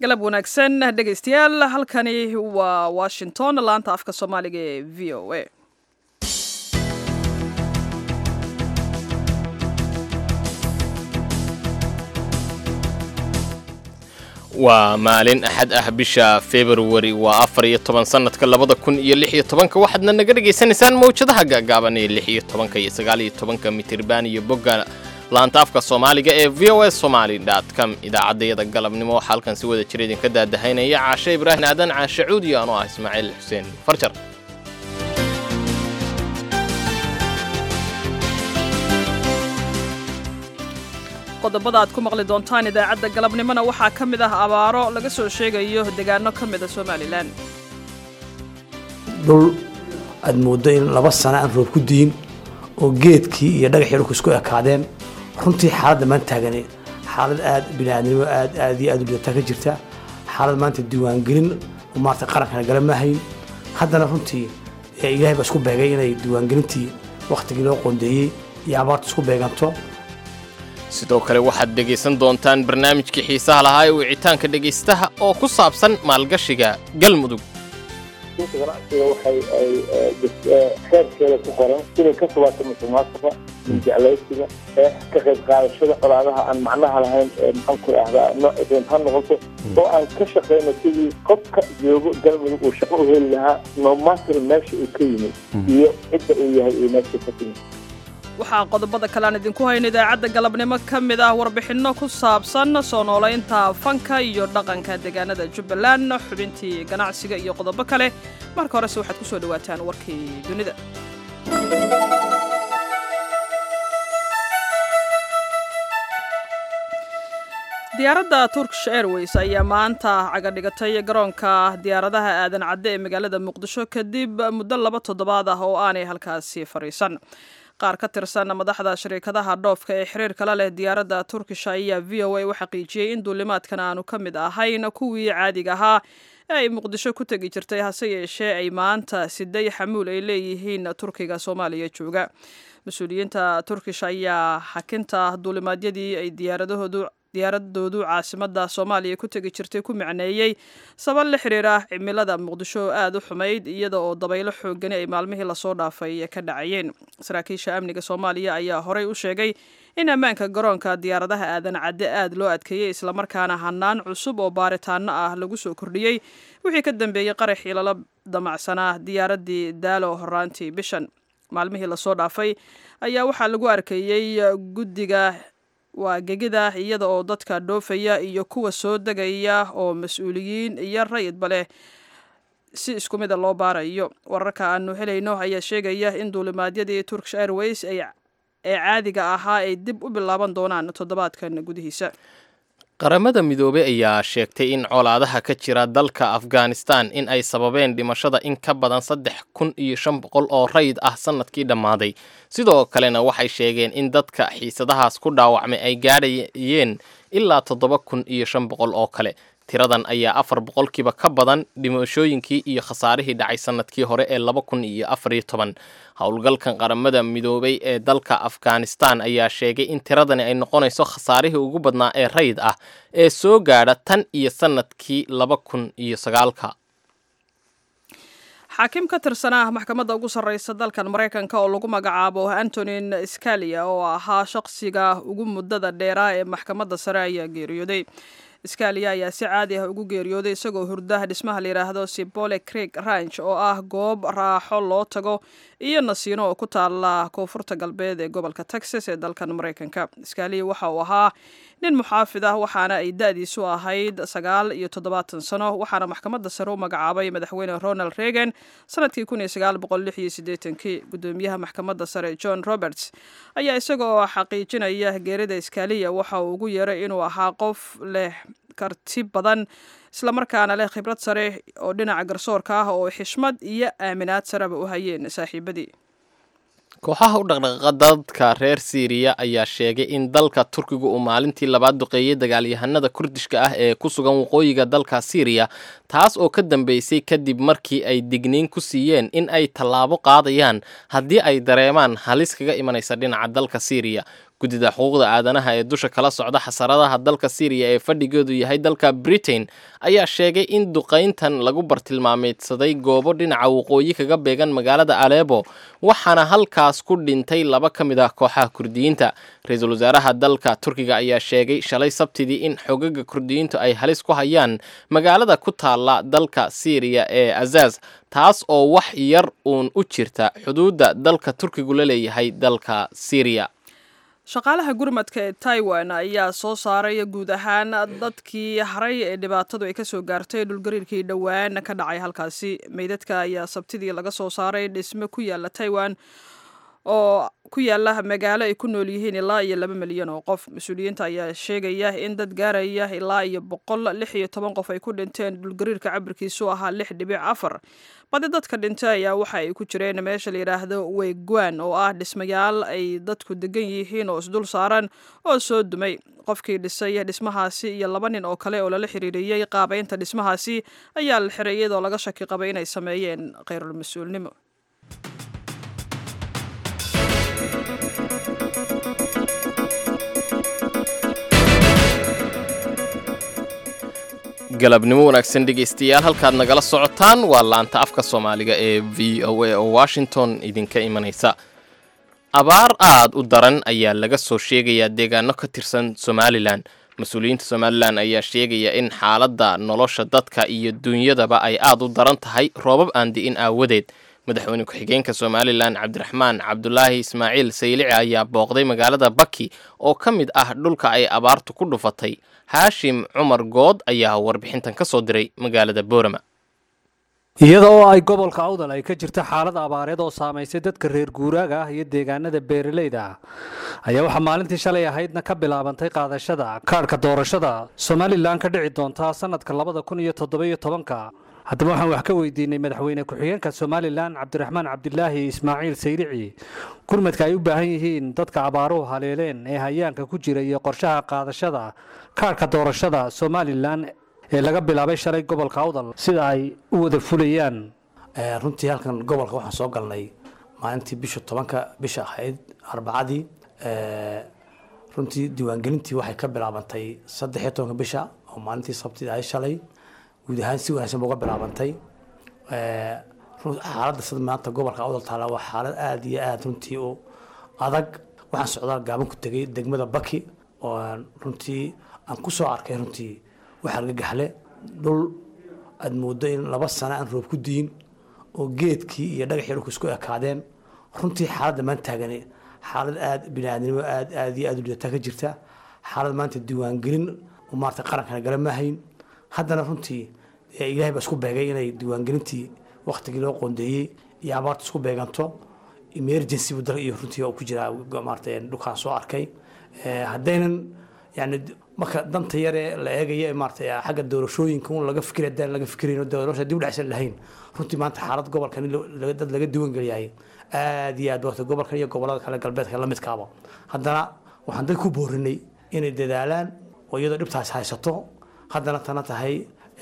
galab wanaagsan dhegaystayaal halkani waa washington laanta afka soomaaliga ee v o a waa maalin axad ah bisha februari waa afar iyo toban sanadka labada kun iyo lix iyo tobanka waxaadna naga dhegaysanaysaan mawjadaha gaagaaban ee lix iyo tobanka iyo sagaal iyo tobanka mitirban iyo bogga laanta afka soomaaliga ee v o s somaali com idaacaddayada galabnimo waxaa halkan si wada jira idinka daadahaynaya caashe ibraahim aadan caashe cuudi anoo ah ismaaciil xuseen farjar qodobada aad ku maqli doontaan idaacadda galabnimona waxaa ka mid ah abaaro laga soo sheegayo deegaano ka mida somalilan dhul aad mooddo in laba sano aan roob ku diin oo geedkii iyo dhagaxii dhulku isku ekaadeen runtii xaaladda maanta taagani xaalad aad biniaadnimo aad aad iyo aad u lidataa ka jirta xaalad maanta diiwaangelin oo maarata qarankana gala maahayn haddana runtii ilaahay baa isku beegay inay diiwaangelintii wakhtigii loo qoondeeyey iyo abaartu isku beeganto sidoo kale waxaad dhegaysan doontaan barnaamijkii xiisaha lahaa ee wicitaanka dhegaystaha oo ku saabsan maalgashiga galmudug inta ganacsiga waxay ay xeerkeeda ku qoran inay ka fogaato musuqmaasuqa jeclaysiga ka qayb qaadashada colaadaha aan macnaha lahayn maxaan ku ahdaa nooc ha noqoto oo aan ka shaqayno sidii qofka joogo galmudug uu shaqo u heli lahaa nomater meesha uu ka yimid iyo cidda uu yahay iyo meesha ka timid waxaa qodobada kale aan idinku hayno idaacadda galabnimo ka mid ah warbixinno ku saabsan soo noolaynta fanka iyo dhaqanka deegaanada jubbaland xubintii ganacsiga iyo qodobo kale marka horese waxaad ku soo dhowaataan warkii dunida diyaaradda turkish airways ayaa maanta cagadhigatay garoonka diyaaradaha aadan cadde ee magaalada muqdisho kadib muddo laba toddobaad ah oo aanay halkaasi fadhiisan qaar ka tirsan madaxda shariikadaha dhoofka ee xiriirka la leh diyaaradda turkish ayaa v o a u xaqiijiyey in duulimaadkan aanu ka mid ahayn kuwii caadiga ahaa ee ay muqdisho ku tegi jirtay hase yeeshee ay maanta siday xamuul ay leeyihiin turkiga soomaaliya jooga mas-uuliyiinta turkish ayaa xakinta duulimaadyadii ay diyaaradahoodu diyaaradoodu caasimada soomaaliya ku tegi jirtay ku macneeyey sabab la xiriira cimilada muqdisho oo aada u xumayd iyada oo dabaylo xoogani ay maalmihii lasoo dhaafay ka dhacayeen saraakiisha amniga soomaaliya ayaa horey u sheegay in ammaanka garoonka diyaaradaha aadan cadde aad loo adkeeyey islamarkaana hanaan cusub oo baaritaano ah lagu soo kordhiyey wixii ka dambeeyey qaraxii lala damacsanaa diyaaradii daalo horaantii bishan maalmihii lasoo dhaafay ayaa waxaa lagu arkayey guddiga waa gegida iyada oo dadka dhoofaya iyo kuwa soo degaya oo mas-uuliyiin iyo rayidba leh si isku mida loo baarayo wararka aanu helayno ayaa sheegaya in duulimaadyadii turkish airways ee caadiga ahaa ay dib u bilaaban doonaan toddobaadkan gudihiisa qaramada midoobey ayaa sheegtay in colaadaha ka jira dalka afghanistan in ay sababeen dhimashada in ka badan saddex kun iyo shan boqol oo rayid ah sannadkii dhammaaday sidoo kalena waxay sheegeen in dadka xiisadahaas ku dhaawacmay ay gaadhayeen ilaa toddoba kun iyo shan boqol oo kale tiradan ayaa afar boqolkiiba ka badan dhimashooyinkii iyo khasaarihii dhacay sannadkii hore ee laba kun iyo afariyo toban howlgalkan qaramada midoobay ee dalka afghanistan ayaa sheegay in tiradani ay noqonayso khasaarihii ugu badnaa ee rayid ah ee soo gaadha tan iyo sannadkii laba kun iyo sagaalka xaakim ka tirsanah maxkamadda ugu sarreysa dalkan maraykanka oo lagu magacaabo antonin scalia oo ahaa shaqsiga ugu muddada dheeraa ee maxkamadda sare ayaa geeriyooday scalia ayaa si caadi ah ugu geeriyooday isagoo hurdaha dhismaha layidhaahdo sibole creek ranch oo ah goob raaxo loo tago iyo nasiino oo ku taala koonfurta galbeed ee gobolka texas ee dalkan maraykanka scalia waxa uu ahaa nin muxaafid ah waxaana ay da-diisu ahayd sagaal iyo toddobaatan sano waxaana maxkamadda sare u magacaabay madaxweyne ronald reagan sanadkii kun iyo sagaal boqol lix iyo siddeetankii guddoomiyaha maxkamadda sare john roberts ayaa isagoo xaqiijinaya geerida scalia waxa uu ugu yeeray inuu ahaa qof leh karti badan islamarkaana leh khibrad sare oo dhinaca garsoorka ah oo xishmad iyo aaminaad sareba u hayeen saaxiibadii kooxaha u dhaqdhaqaaqa dadka reer siiriya ayaa sheegay in dalka turkiga uu maalintii labaad duqeeyey dagaalyahanada kurdishka ah ee ku sugan waqooyiga dalka siiriya taas oo ka dambeysay kadib markii ay digniin ku siiyeen in ay tallaabo qaadayaan haddii ay dareemaan halis kaga imanaysa dhinaca dalka siiriya guddida xuquuqda aadanaha ee dusha kala socda xasaradaha dalka syriya ee fadhigeedu yahay dalka britain ayaa sheegay in duqayntan lagu bartilmaameedsaday goobo dhinaca waqooyi kaga beegan magaalada aleebo waxaana halkaas ku dhintay laba ka mid ah kooxaha kurdiyiinta ra-iisul wasaaraha dalka turkiga ayaa sheegay shalay sabtidii in xogaga kurdiyiintu ay halis ku hayaan magaalada ku taala dalka syriya ee azaz taas oo wax yar uun u jirta xuduudda dalka turkigu la leeyahay dalka syriya shaqaalaha gurmadka ee taiwan ayaa soo saaray guud ahaan dadkii haray ee dhibaatadu ay kasoo gaartay dhulgariirkii dhowaan ka dhacay halkaasi meydadka ayaa sabtidii laga soo saaray dhisme ku yaala taiwan oo ku yaala magaalo ay ku nool yihiin ilaa iyo laba milyan oo qof mas-uuliyiinta ayaa sheegaya in dad gaaraya ilaa iyo boqol lix iyo toban qof ay ku dhinteen dhulgariirka cabirkiisu ahaa lix dhibic afar badi dadka dhintay ayaa waxa ay ku jireen meesha la yidhaahdo weygwan oo ah dhismayaal ay dadku degan yihiin oo isdul saaran oo soo dumay qofkii dhisay dhismahaasi iyo laba nin oo kale oo lala xiriiriyey qaabeynta dhismahaasi ayaa la xiray iyadoo laga shaki qabay inay sameeyeen khayrul mas-uulnimo galabnimo wanaagsan dhegaystayaal halkaad nagala socotaan waa laanta afka soomaaliga ee v o a oo washington idinka imanaysa abaar aad u daran ayaa laga soo sheegayaa deegaano ka tirsan somalilan mas-uuliyiinta somalilan ayaa sheegaya in xaaladda nolosha dadka iyo duunyadaba ay aad u daran tahay roobab aan di'in aawadeed madaxweyne ku-xigeenka somalilan cabdiraxmaan cabdulaahi ismaaciil saylici ayaa booqday magaalada baki oo ka mid ah dhulka ay abaartu ku dhufatay haashim cumar good ayaa warbixintan ka soo diray magaalada boorama iyada oo ay gobolka awdal ay ka jirta xaalad abaareed oo saamaysay dadka reer guuraaga ah iyo deegaanada beeralayda ah ayaa waxaa maalintii shalay ahaydna ka bilaabantay qaadashada kaadhka doorashada somalilan ka dhici doonta sanadka labada kun iyo toddobiyo tobanka haddaba waxaan wax ka weydiinay madaxweyne ku-xigeenka somalilan cabdiraxmaan cabdilaahi ismaaciil sayrici gurmadka ay u baahan yihiin dadka abaaruhu haleeleen ee hayaanka ku jira iyo qorshaha qaadashada kaadhka doorashada somalilan ee laga bilaabay shalay gobolka awdal sida ay u wada fulayaan runtii halkan gobolka waxaan soo galnay maalintii bisha tobanka bisha ahayd arbacadii runtii diiwaangelintii waxay ka bilaabantay saddex iyo tobanka bisha oo maalintii sabtida ahayd shalay guud ahaan si wanaagsan ba uga bilaabantay xaaladda sida maanta gobolka awdal taala waa xaalad aada iyo aada runtii u adag waxaan socdaa gaaban ku tegay degmada baki oo aan runtii aan ku soo arkay runtii wax argagaxle dhul aad moodo in laba sano aan roob ku diin oo geedkii iyo dhagaxii dhulku isku ekaadeen runtii xaaladda maanta taagani xaalad aada biniaadnimo aad aada iyo aada u lidataa ka jirta xaalad maanta diiwaangelin maarata qarankana gala maahayn haddana runtii ilaahay baa isku beegay inay diiwaangelintii waktigii loo qoondeeyey iyo abaarta isku beeganto emergency bu dal iyo runtii ku jiraa maarata dhulkaan soo arkay haddaynan yani marka danta yare la eegaya maarata xagga doorashooyinka un laga fikir haddaan laga fikirayn doorasha dib u dhacsan lahayn runtii maanta xaalad gobolkan dad laga diiwaangeliyahay aad iyo aad wata gobolkan iyo gobolada kale galbeedka la midkaaba haddana waxaan dad ku boorinay inay dadaalaan oo iyadoo dhibtaas haysato haddana tana tahay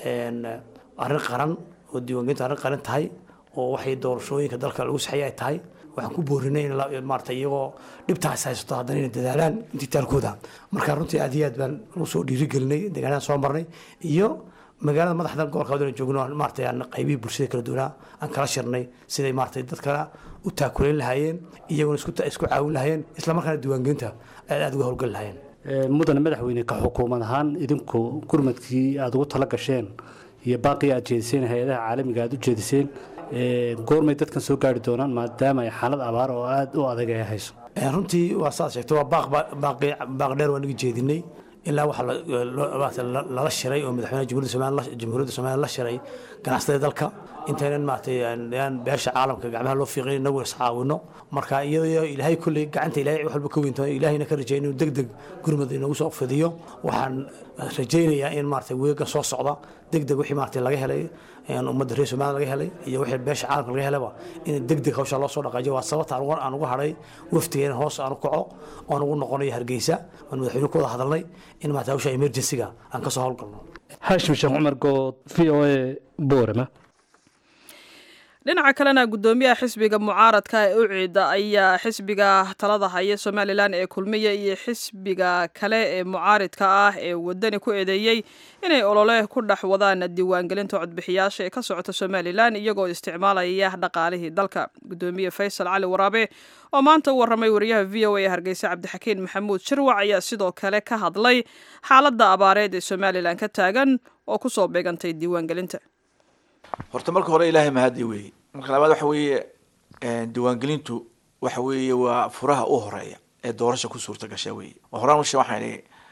arrin qaran oo diiwaangelinta arrin qaran tahay oo waxay doorashooyinka dalka lagu saxeeya ay tahay waxaan ku boorinay in maarata iyagoo dhibtaas haysato haddana inay dadaalaan intitaalkooda marka runtii aad iyo aad baan usoo dhiirigelinay deegaanadan soo marnay iyo magaalada madaxda gobolka wadana joogno maarata aan qaybihii bulshada kala duwanaa aan kala shirnay siday maarata dadkana u taakulayn lahaayeen iyaguna isku caawin lahaayeen islamarkaana diiwaangelinta aad aad uga howlgali lahaayeen mudane madaxweyne ka xukuumad ahaan idinku gurmadkii aada ugu tala gasheen iyo baaqii aad jeediseen hay-adaha caalamiga aad u jeediseen goormay dadkan soo gaari doonaan maadaama ay xaalad abaar oo aada u adag ay hayso runtii waa saad sheegtay waa baaq baaq dheer waan iga jeedinay ilaa waxa lala shiray oo madaxweynaha jamhuuriyadda somaliya la shiray ganacsatada dalka intaynan maaragtay beesha caalamka gacmaha loo fiiqin inagu iscaawino marka iyadoo ilaahay kolley gacanta ilaahay wax walba ka weynta ilaahayna ka rajay inuu deg deg gurmad inagu soo fidiyo waxaan rajaynayaa in maaragtay weega soo socda deg deg wixii maaragtay laga helay ummadda reer somaliya laga helay iyo wixii beesha caalamka laga helaba in deg deg hawsha loo soo dhaqaajiyo waa sababta aan uga hadhay waftigeena hoos aan u kaco oon ugu noqonayo hargeysa aan madaxweyne ku wada hadalnay in maaragtay hawsha emergency-ga aan ka soo howlgalno haashim sheekh cumar good v o a boorama dhinaca kalena guddoomiyaha xisbiga mucaaradka ee uciida ayaa xisbiga talada haya somalilan ee kulmiya iyo xisbiga kale ee mucaaridka ah ee wadani ku eedeeyey inay olole ku dhex wadaan diiwaangelinta codbixiyaasha ee ka socota somalilan iyagoo isticmaalaya dhaqaalihii dalka guddoomiye faysal cali waraabe oo maanta u warramay wariyaha v o a ee hargeysa cabdixakiin maxamuud shirwac ayaa sidoo kale ka hadlay xaaladda abaareed ee somalilan ka taagan oo kusoo beegantay diiwaangelinta horta marka hore ilaahay mahadi weeye marka labaad waxa weeye diiwaangelintu waxa weeye waa furaha u horeeya ee doorasha ku suurta gasha weeye horaan ushe waxaan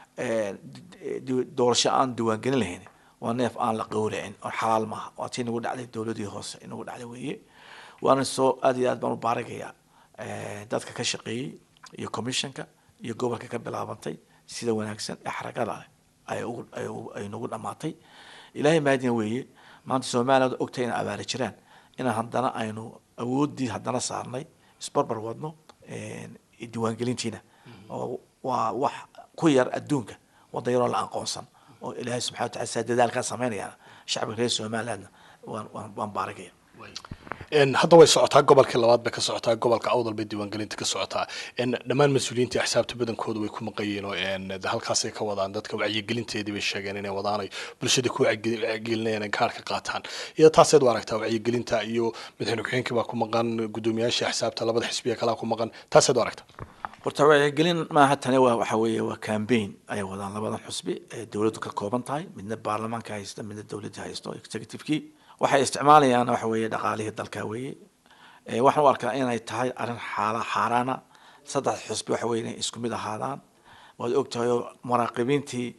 idhi doorasho aan diiwaangelin lahayn waa neef aan la qowracin oo xalaal maaha waa tii nagu dhacday dowladii hoose inagu dhacday weeye waana soo aad iyo aad baan u baaragayaa dadka ka shaqeeyey iyo commissionka iyo gobolka ka bilaabantay sida wanaagsan ee xaragada leh ay ugu ay nagu dhamaatay ilaahay mahadina weeye maanta somaliland ogtahay inay abaari jiraan inaan haddana aynu awoodii haddana saarnay isbarbar wadno diiwaangelintiina oo waa wax ku yar adduunka waddan yaroo la aqoonsan oo ilaahay subxana wa tacala saa dadaalkaa sameynayaan shacbiga reer somalilandna waan waan waan baaragaya hadda way socotaa gobolkii labaad bay ka socotaa gobolka awdal bay diiwaangelinta ka socotaa dhammaan mas-uuliyiinta axsaabta badankooda way ku maqayeen oo halkaasay ka wadaan dadka wacyigelinteedii bay sheegeen inay wadaan bulshada ku wacyigelinayaan in kaarka qaataan iyo taaseed u aragtaa wacyigelinta iyo madaxweyne ku-xigeenkii baa ku maqan guddoomiyaashii axsaabta labada xisbiya kalaa ku maqan taaseed u aragtaa horta wacyigelin maaha tani waa waxa weeye waa cambaign ayay wadaan labadan xusbi ee dowladdu ka kooban tahay midna baarlamaanka haysta midna dowladda haysto executivekii waxay isticmaalayaan waxa weeye dhaqaalihii dalka weeye waxaan u arkaa inay tahay arrin xaala xaaraana saddex xusbi waxa weye inay isku mid ahaadaan waad ogtahay oo muraaqibiintii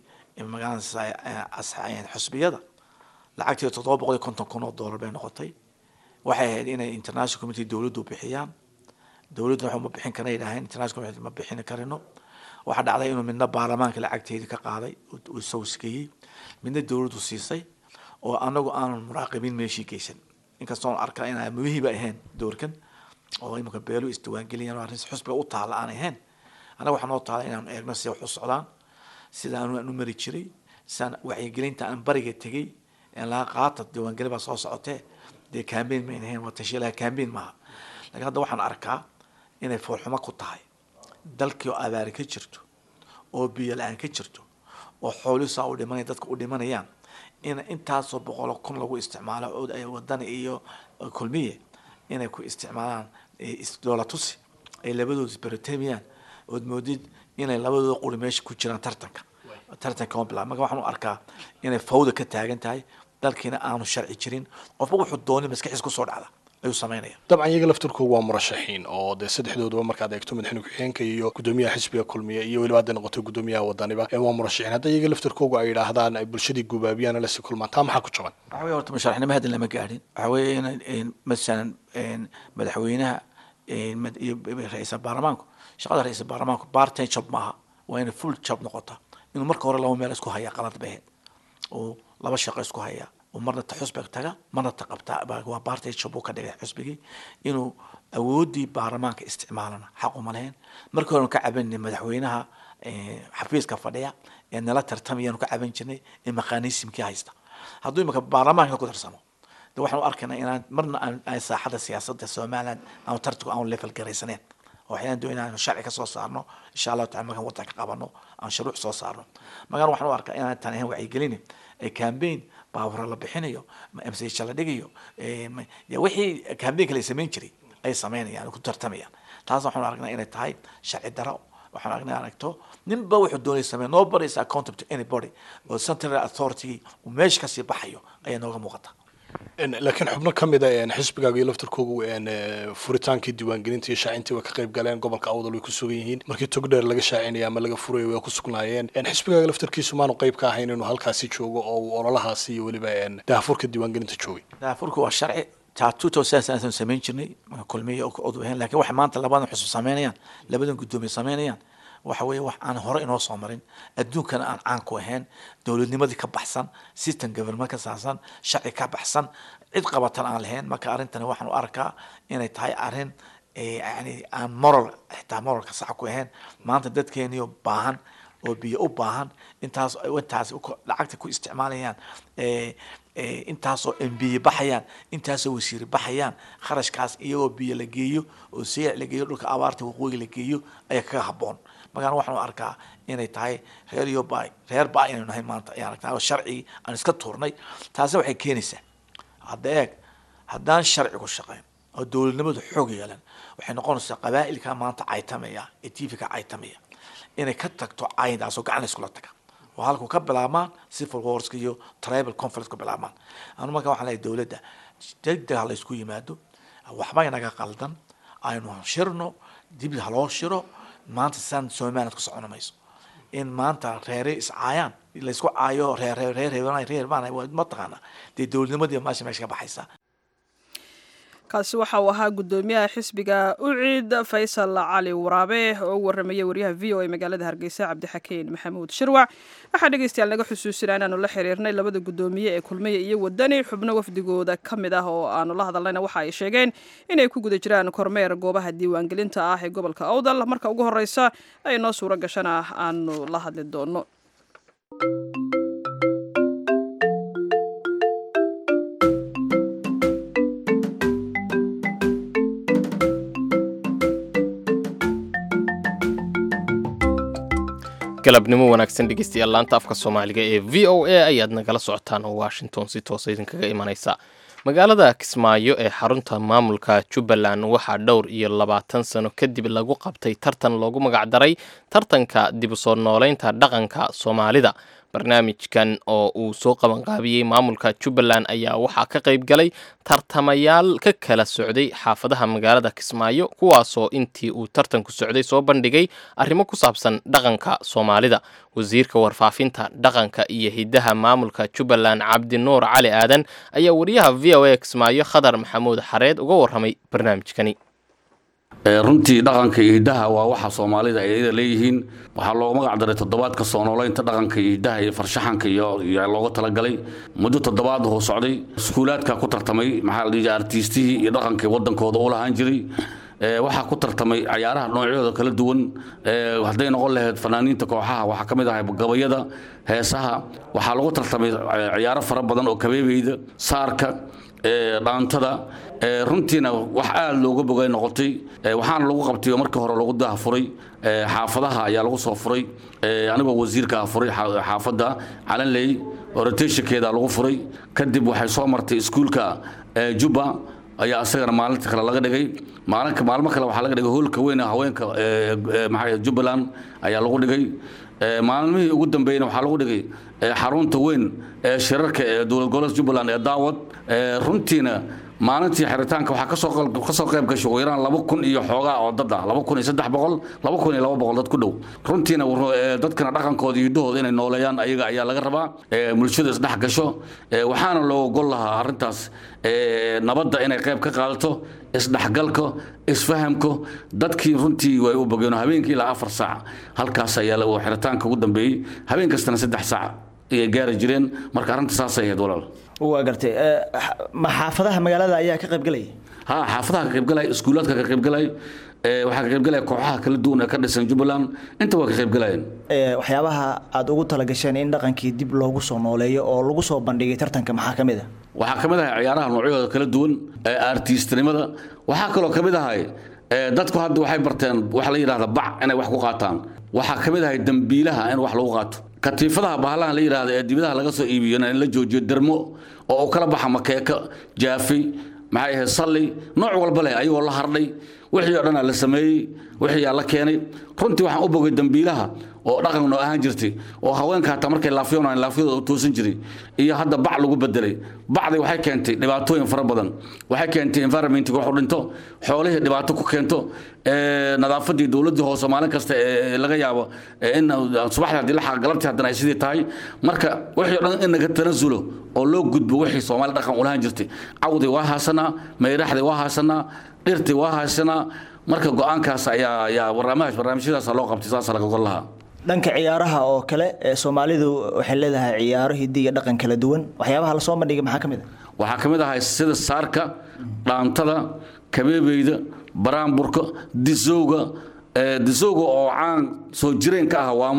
magaalada xusbiyada lacagtii toddoba boqol iyo konton kun oo dollar bay noqotay waxay ahayd inay international community dowladdu bixiyaan dowladdu waxa ma bixin karna yidhaaheen international community ma bixin karino waxaa dhacday inuu midna baarlamaanka lacagteedii ka qaaday uu isagu skeeyey midna dowladdu siisay oo anagu aanan muraaqibiin meeshii geysan inkastoon arkaa inaa muhiiba ahayn doorkan oo imika beelu isdiwaangeliyaan oo arrin xusbiga u taala aan ahayn anaga waxaa noo taala inaanu eegno sida wax u socdaan sida anu aan u mari jiray sidaan wacyigelinta aan bariga tegey laga qaata diiwaangelin baa soo socotee dee cambaign mayn ahayn waa tashiilaha cambaign maaha laakiin hadda waxaan arkaa inay foolxumo ku tahay dalkii oo abaari ka jirto oo biyo la-aan ka jirto oo xoolihiisaa u dhimanaya dadka u dhimanayaan in intaasoo boqolo kun lagu isticmaalo cod ay wadani iyo kulmiye inay ku isticmaalaan doolatusi ay labadooda isbaratamiyaan ood moodid inay labadooda quri meesha ku jiraan tartanka tartanka ma bilaa marka waxaan u arkaa inay fawda ka taagan tahay dalkiina aanu sharci jirin qofba wuxuu doonay maskaxiis kusoo dhacda ayuu sameynaya dabcan iyaga laftirkoogu waa murashaxiin oo dee saddexdooduba markaad eegto madaxweyne ku-xigeenka iyo guddoomiyaha xisbiga kulmiya iyo weliba hadday noqoto guddoomiyaha wadaniba waa murashaxiin hadda iyaga laftirkoogu ay yidhaahdaan ay bulshadii gubaabiyaan lasi kulmaan taa maxaa ku jaban waxa weye horta musharaxnimo hadda lama gaadhin waxa weeye in masalan madaxweynaha iyo ra-iisal baarlamaanku shaqada ra-iisal baarlamaanku bartime job maaha waa inay full job noqota inuu marka hore laba meel isku haya qalad baheed oo laba shaqo isku haya oo marna ta xusbiga taga marna ta qabta waa bartay job uu ka dhigay xusbigii inuu awoodii baarlamaanka isticmaalana xaq uma lahayn markii hore ka cabanay madaxweynaha xafiiska fadhiya ee nala tartamayaanu ka caban jirnay ee maqaanisimkii haysta hadduu imika baarlamaanka ku tarsamo de waxaan u arkaynaa inaan marna aan saaxada siyaasadda somaliland aanu tartigu aanu level garaysaneen waxayaan doonaa inaan sharci ka soo saarno insha allahu tacala markaan waddanka qabano aan shuruuc soo saarno markaan waxaan u arkaa inaan tan ahayn wacyigelin ee campaign baabura la bixinayo msha la dhigayo wixii campaignka la samayn jiray ay sameynayaan ku tartamayaan taas waxaan aragnaa inay tahay sharci daro waxaan aragnaa aragto ninba wuxuu doonay sameeya nobody is accountable to anybody oo central authority uu meesha kasii baxayo ayaa nooga muuqata laakiin xubno ka mid a xisbigaaga iyo laftarkoogu furitaankii diiwaangelinta iyo shaacintii way ka qayb galeen gobolka awdal way ku sugan yihiin markii togdheer laga shaacinaya ama laga furayo way ku sugnaayeen xisbigaaga laftarkiisu maanu qayb ka ahayn inuu halkaasi joogo oo uu ololahaasi iyo weliba daahfurka diiwaangelinta joogay daafurka waa sharci taa two thousand sanasan samayn jirnay kulmiya odu ahayn lakin waxay maanta labadan xusub sameynayaan labadan guddoomiye sameynayaan waxa weeye wax aan hore inoo soo marin adduunkana aan caan ku ahayn dowladnimadii ka baxsan system government ka saarsan sharci ka baxsan cid qabatan aan lahayn marka arrintani waxaan u arkaa inay tahay arrin yani aan moral xitaa moralka sax ku ahayn maanta dadkeeniyo baahan oo biyo u baahan intaas intaas lacagta ku isticmaalayaan intaasoo embiye baxayaan intaasoo wasiire baxayaan kharashkaas iyagoo biyo la geeyo oo seyac la geeyo dhulka abaarta waqooyi la geeyo ayaa kaga haboon markaan waxaan arkaa inay tahay reer iyo ba reer ba inaynu nahay maanta ayaan arkaa oo sharcigii aan iska tuurnay taasi waxay keenaysaa hadda eeg haddaan sharcigu shaqeyn oo dowladnimadu xoog yeelan waxay noqonaysaa qabaa'ilka maanta caytamaya ee tvka caytamaya inay ka tagto cayndaasoo gacan iskula taga oo halku ka bilaabmaan civil warska iyo tribal conference ka bilaabmaan anu marka waxaan leeyahay dowladda degdeg ha la isku yimaado waxba inaga qaldan aynu shirno dib haloo shiro maanta saan somaliland ku socon mayso in maanta reere iscaayaan laysku caayo reer reer reer reer reer baan mataqaana dee dowladnimadii meesha meesha ka baxaysa kaasi waxa uu ahaa guddoomiyaha xisbiga ucid faysal cali waraabe oo u warramaya wariyaha v o a magaalada hargeysa cabdixakiin maxamuud shirwac waxaa dhegeystayaal naga xusuusinaa inaanu la xiriirnay labada guddoomiye ee kulmiya iyo wadani xubno wafdigooda ka mid ah oo aanu la hadalnayna waxa ay sheegeen inay ku guda jiraan kormeer goobaha diiwaangelinta ah ee gobolka awdal marka ugu horreysa ay noo suuro gashana aanu la hadli doono galabnimo wanaagsan dhegeystayaal laanta afka soomaaliga ee v o a ayaad nagala socotaan oo washington si toosa idinkaga imanaysa magaalada kismaayo ee xarunta maamulka jubbaland waxaa dhowr iyo labaatan sano kadib lagu qabtay tartan loogu magacdaray tartanka dib u soo nooleynta dhaqanka soomaalida barnaamijkan oo uu soo qabanqaabiyey maamulka jubbaland ayaa waxaa ka qayb galay tartamayaal ka kala socday xaafadaha magaalada kismaayo kuwaasoo intii uu tartanku socday soo bandhigay arrimo ku saabsan dhaqanka soomaalida wasiirka warfaafinta dhaqanka iyo hiddaha maamulka jubbaland cabdinuur cali aadan ayaa wariyaha v o a kismaayo khadar maxamuud xareed uga warramay barnaamijkani runtii dhaqanka iyo hiddaha waa waxa soomaalida ay iyada leeyihiin waxaa loogu magac daray toddobaadka soo noolaynta dhaqanka iyo hiddaha iyo farshaxanka iyo looga talagalay muddo toddobaad huu socday iskuulaadka ku tartamay maxaa la dhihi artiistihii iyo dhaqankii waddankooda u lahaan jiray waxaa ku tartamay cayaaraha noocyadooda kala duwan hadday noqon lahayd fanaaniinta kooxaha waxaa ka mid ahay gabayada heesaha waxaa lagu tartamay ciyaaro fara badan oo kabeebeyda saarka dhaantada runtiina wax aada looga bogay noqotay waxaana lagu qabtay oo markii hore lagu daahfuray xaafadaha ayaa lagu soo furay anigoo wasiirka ah furay xaafadda calanley orotationkeeda lagu furay kadib waxay soo martay iskuulka jubba ayaa isagana maalinta kale laga dhigay maalinka maalmo kale waxaa laga dhigay hoolka weyn haweenka maxaa jubbaland ayaa lagu dhigay maalmihii ugu dambeeyna waxaa lagu dhigay xarunta weyn ee shirarka ee dowlad goboleedka jubbaland ee daawad runtiina maalintii xiritaanka waxaa kasoo kasoo qayb gashay ugu yaraan laba kun iyo xoogaa oo dad ah laba kun iyo saddex boqol laba kun iyo laba boqol dad ku dhow runtiina dadkana dhaqankooda iyo hiddahooda inay nooleeyaan ayaga ayaa laga rabaa bulshada isdhex gasho waxaana loo gol lahaa arrintaas nabadda inay qayb ka qaadato isdhexgalka isfahamka dadkii runtii way u bogeen habeenkii ilaa afar saac halkaas ayaa xiritaanka ugu dambeeyey habeen kastana saddex saac ayay gaari jireen marka arrinta saasay ahayd walaal waa gartay ma xaafadaha magaalada ayaa ka qayb galaya ha xaafadaha ka qaybgalay iskuulaadka ka qaybgalay waxaa ka qaybgalaya kooxaha kala duwan ee ka dhisan jubbaland inta waa ka qaybgalayeen waxyaabaha aada ugu talagasheen in dhaqankii dib loogu soo nooleeyo oo lagu soo bandhigay tartanka maxaa ka mid a waxaa ka mid ahay ciyaaraha noocyadooda kala duwan artiistnimada waxaa kaloo ka mid ahay dadku hadda waxay barteen waxa la yidhahda bac inay wax ku qaataan waxaa ka mid ahay dambiilaha in wax lagu qaato katiifadaha bahalahan la yidhahda ee dibadaha laga soo iibiyona in la joojiyo dermo oo u kala baxa makeeka jaafi maxay ahayd salli nooc walba leh ayagoo la hardhay wixii oo dhanaa la sameeyey wixii aa la keenay runtii waxaan u bogay dambiilaha oo dhaqan noo ahaan jirtay oo haweenka hataa markay laafyoonaan laafyadooda u toosan jiray iyo hadda bac lagu bedelay bacdi waxay keentay dhibaatooyin fara badan waxay keentay environmentka wax u dhinto xoolihii dhibaato ku keento nadaafadii dowladdii hoose maalin kasta ee laga yaabo in subaxdii haddii la xaqa galabtii haddana ay sidii tahay marka wixii o dhan in naga tanasulo oo loo gudbo wixii soomaali dhaqan u lahaan jirtay cawdii waa haasanaa mayraxdii waa haasanaa dhirtii waa haasanaa marka go-aankaas ayaa ayaa barnaamij barnaamijyadaasa loo qabtay saasa laga gol lahaa dhanka ciyaaraha oo kale ee soomaalidu waxay leedahay ciyaaro hiddi iyo dhaqan kala duwan waxyaabaha lasoo bandhigay maxaa ka mid a waxaa ka mid ahay sida saarka dhaantada kabeebeyda baraanburka disowga disowga oo caan soo jireen ka ah waamo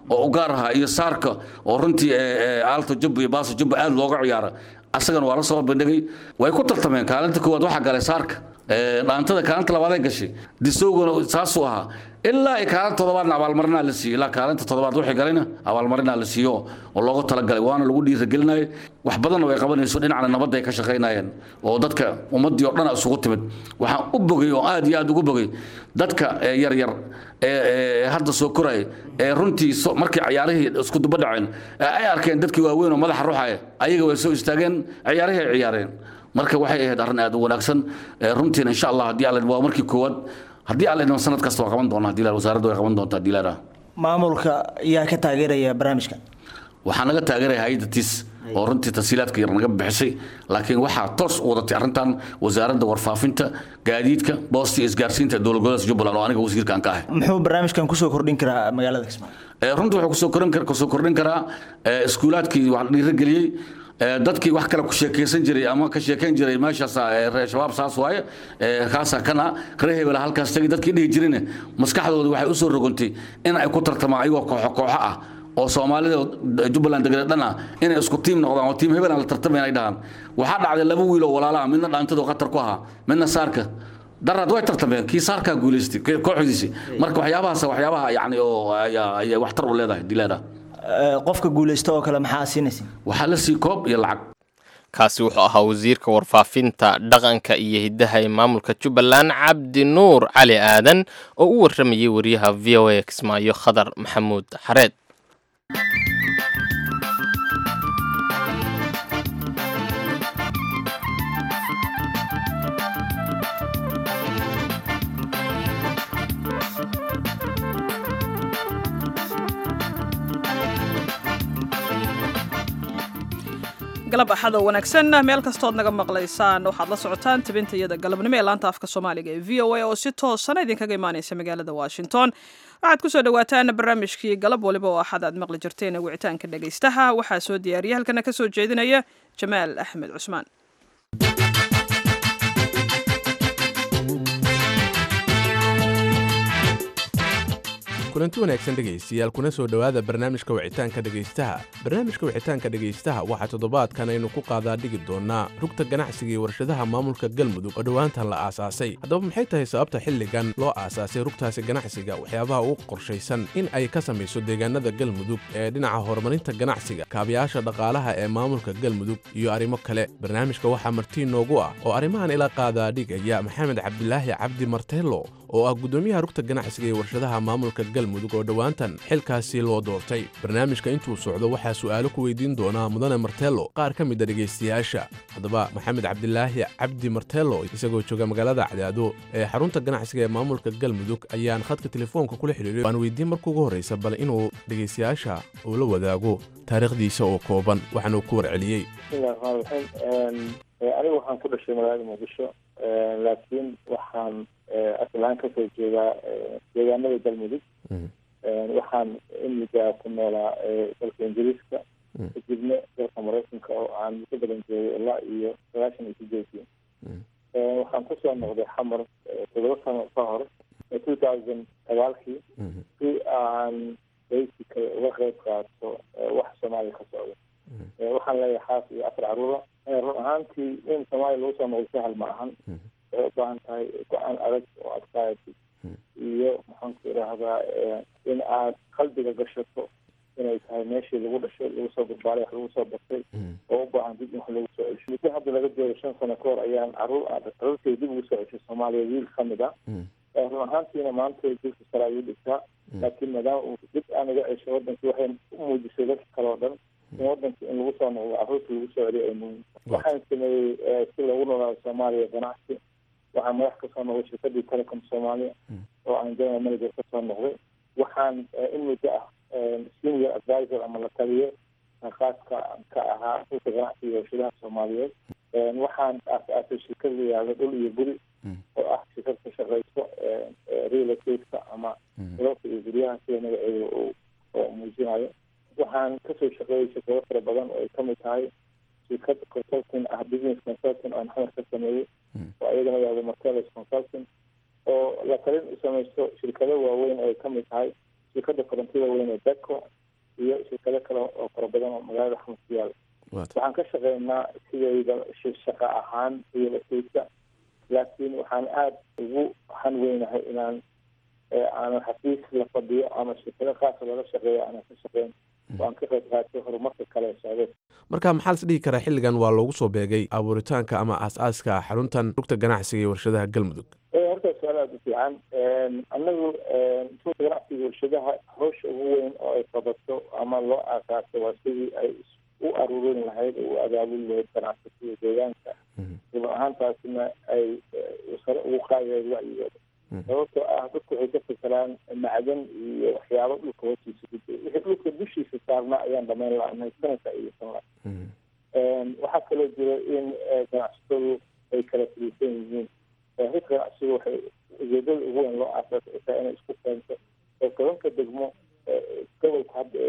oo u gaar ahaa iyo saarka oo runtii aalto jubba iyo baaso jubba aad looga ciyaara asagana waa la soo bandhigay way ku tartameen kaalinta koowaad waxaa galay saarka dhaantada kaalinta labaaday gashay disowgana saasuu ahaa ilaa ay kaalinta toddobaadna abaalmarinaa la siiyo ilaa kaalinta toddobaad wixii galayna abaalmarinaa la siiyo oo loogu talagalay waana lagu dhiirigelinayay wax badanna way qabanayso dhinacna nabadda ay ka shaqaynayeen oo dadka ummaddii oo dhan isugu timid waxaan u bogay oo aad iyo aad ugu bogay dadka yaryar ee hadda soo koraya ee runtii markii ciyaarihii isku duba dhaceen ay arkeen dadkii waaweyn oo madaxa ruxaya ayaga way soo istaageen ciyaarihii ay ciyaareen marka waxay ahayd arrin aad u wanaagsan runtiina insha allah haddii alla waa markii koowaad haddii alla idmo sanad kasta waa qaban doonaa diilaar wasaaradda way qaban doontaa diilaara maamulka yaa ka taageeraya barnaamijka waxaa naga taageeraya hay-adda tis oo runtii tasiilaadka yar naga bixisay laakiin waxaa toos u wadatay arrintan wasaaradda warfaafinta gaadiidka boosta iyo isgaarsiinta dowlad goboleedka jubbaland oo aniga wasiirkaan ka ahay muxuu barnaamijkan kusoo kordhin karaa magaalada kismaayo runtii wuxuu kusoo kordhin kusoo kordhin karaa iskuulaadkii wax dhiirigeliyey dadkii wax kale ku sheekaysan jiray ama ka sheekayn jiray meeshaas reer shabaab saas waaye kaasa kana reer hebela halkaas tagay dadkii dhihi jirine maskaxdooda waxay usoo rogontay in ay ku tartamaan ayagoo kooxo kooxo ah oo soomaalida jubbaland degada dhan ah inay isku tiim noqdaan oo tiim hebelan la tartamayn ay dhahaan waxaa dhacday laba wiil oo walaala ah midna dhaantadu khatar ku ahaa midna saarka daraad way tartameen kii saarkaa guulaystay kooxdiisi marka waxyaabahaas waxyaabaha yani oo ayay waxtar u leedahay dileeda qofka guulaysta oo kale maxaa siinaysa waxaa la sii koob iyo lacag kaasi wuxuu ahaa wasiirka warfaafinta dhaqanka iyo hiddaha ee maamulka jubbaland cabdi nuur cali aadan oo u warramayay wariyaha v o a kismaayo khadar maxamuud xareed galab axado wanaagsan meel kastood naga maqlaysaan waxaad la socotaan tabintayada galabnimo ee laanta afka soomaaliga ee v o a oo si toosana idinkaga imaanaysa magaalada washington waxaad kusoo dhawaataan barnaamijkii galab waliba oo axad aad maqli jirteen wicitaanka dhegaystaha waxaa soo diyaariya halkana ka soo jeedinaya jamaal axmed cusmaan kulanti wanaagsan dhegaystayaal kuna soo dhowaada barnaamijka wicitaanka dhegaystaha barnaamijka wicitaanka dhegaystaha waxaa toddobaadkan aynu ku qaadaa dhigi doonaa rugta ganacsiga iyo warshadaha maamulka galmudug oo dhowaantan la aasaasay haddaba maxay tahay sababta xilligan loo aasaasay rugtaasi ganacsiga waxyaabaha ugu qorshaysan in ay ka samayso deegaanada galmudug ee dhinaca horumarinta ganacsiga kaabayaasha dhaqaalaha ee maamulka galmudug iyo arrimo kale barnaamijka waxaa martii noogu ah oo arrimahan ila qaadaa dhigaya maxamed cabdilaahi cabdi marteelo oo ah guddoomiyaha rugta ganacsiga iyo warshadaha maamulka galmudug oo dhowaantan xilkaasi loo doortay barnaamijka intuu socdo waxaa su'aalo ku weydiin doonaa mudane marteelo qaar ka mid a dhegaystayaasha haddaba maxamed cabdilaahi cabdi marteelo isagoo jooga magaalada cadaado ee xarunta ganacsiga ee maamulka galmudug ayaan khadka telefoonka kula xidhiiray waan weydiin marka ugu horraysa bal inuu dhegaystayaasha uu la wadaago taariikhdiisa oo kooban waxaanuu ku warceliyey bismillahi raxmaan raxiim anigu waxaan ku dhashay magaalada muqdisho laakiin waxaan aslaan kasoo jeedaa deegaanada galmudug waxaan imiga ku noolaa dalka ingiriiska kadibna dalka maraykanka oo aan muddo badan joogay ilaa iyo sagaashan iyo sideedii waxaan kusoo noqday xamar toddoba sano ka hor two thousand sagaalkii si aan basically uga qeyb qaato wax soomaaliya ka socda waxaan leeyahay xaas iyo afar caruura run ahaantii in soomaaliya lagu soo noqdo sahal ma ahan waxay u baahan tahay go-aan adag oo adkaayatid iyo maxaan ku idhaahdaa in aad qalbiga gashato inay tahay meeshii lagu dhashay lagu soo barbaaray wax lagu soo bartay oo u baahan dib in wax lagu soo cesho muddo hadda laga joogo shan sano ka hor ayaan caruur caruurtay dib ugu soo ceshay soomaaliya wiil ka mid ah run ahaantiina maanta dulka sare ayuu dhigtaa laakiin maadaama uu dib aan uga ceshay wadankii waxay u muujisay dadka kale oo dhan in wadanka in lagu soo noqdo caruurta lagu soo celiyo ay muhiim waxaan sameeyey si loogu noolaado soomaaliya ganacsi waxaan madax kasoo noqday shirkadii telecom soomaaliya oo aan general manager kasoo noqday waxaan in muddo ah senior advisor ama la taliyo khaaska ka ahaa dhulka ganacsiga warshadaha soomaaliyeed waxaan aas-aasay shirkad la yihahdo dhul iyo guri oo ah shirkad ka shaqeyso real estate-ka ama dalka iyo guryaha sida magaceeda oo muujinayo waxaan kasoo shaqeeyay shirkado fara badan oo ay kamid tahay shirkad consulting ah business consulting aan xamar ka sameeyey oo iyadana yahdo martelos consulting oo la talin u samaysto shirkado waaweyn oo ay kamid tahay shirkada korontida weyn ee beco iyo shirkado kale oo fara badan oo magaalada xamar ku yaala waxaan ka shaqeynaa sidayda shaqo ahaan iyo lasaysa laakiin waxaan aada ugu hanweynahay inaan aanan xafiis la fadhiyo ama shirkado qaasa lala shaqeeyo aanan ka shaqeyn waan ka qayb qaatay horumarka kale socday marka maxaa las dhihi karaa xilligan waa loogu soo beegay abuuritaanka ama aas-aaska xaruntan rugta ganacsiga iyo warshadaha galmudug horta su-aal aada u fiican annagu rugta ganacsiga warshadaha hawsha ugu weyn oo ay qabato ama loo aasaasay waa sidii ay u aruurin lahayd oo u abaabuli lahayd ganacsatada deegaanka run ahaantaasina ay sare ugu qaadi lahayd wacyigooda sababtoo ah dadku waxay ka fikiraan macdan iyo waxyaabo dhulka hoostiisa ku jira wixii dhulka dushiisa saarnaa ayaan dhamayn la-nahay sanadka iyo sanla waxaa kaloo jira in ganacsatadu ay kala filiisan yihiin rugta ganacsigu waxay ujeedada ugu weyn loo aasaasay ay tahay inay isku keento oo tobanka degmo gobolku hadda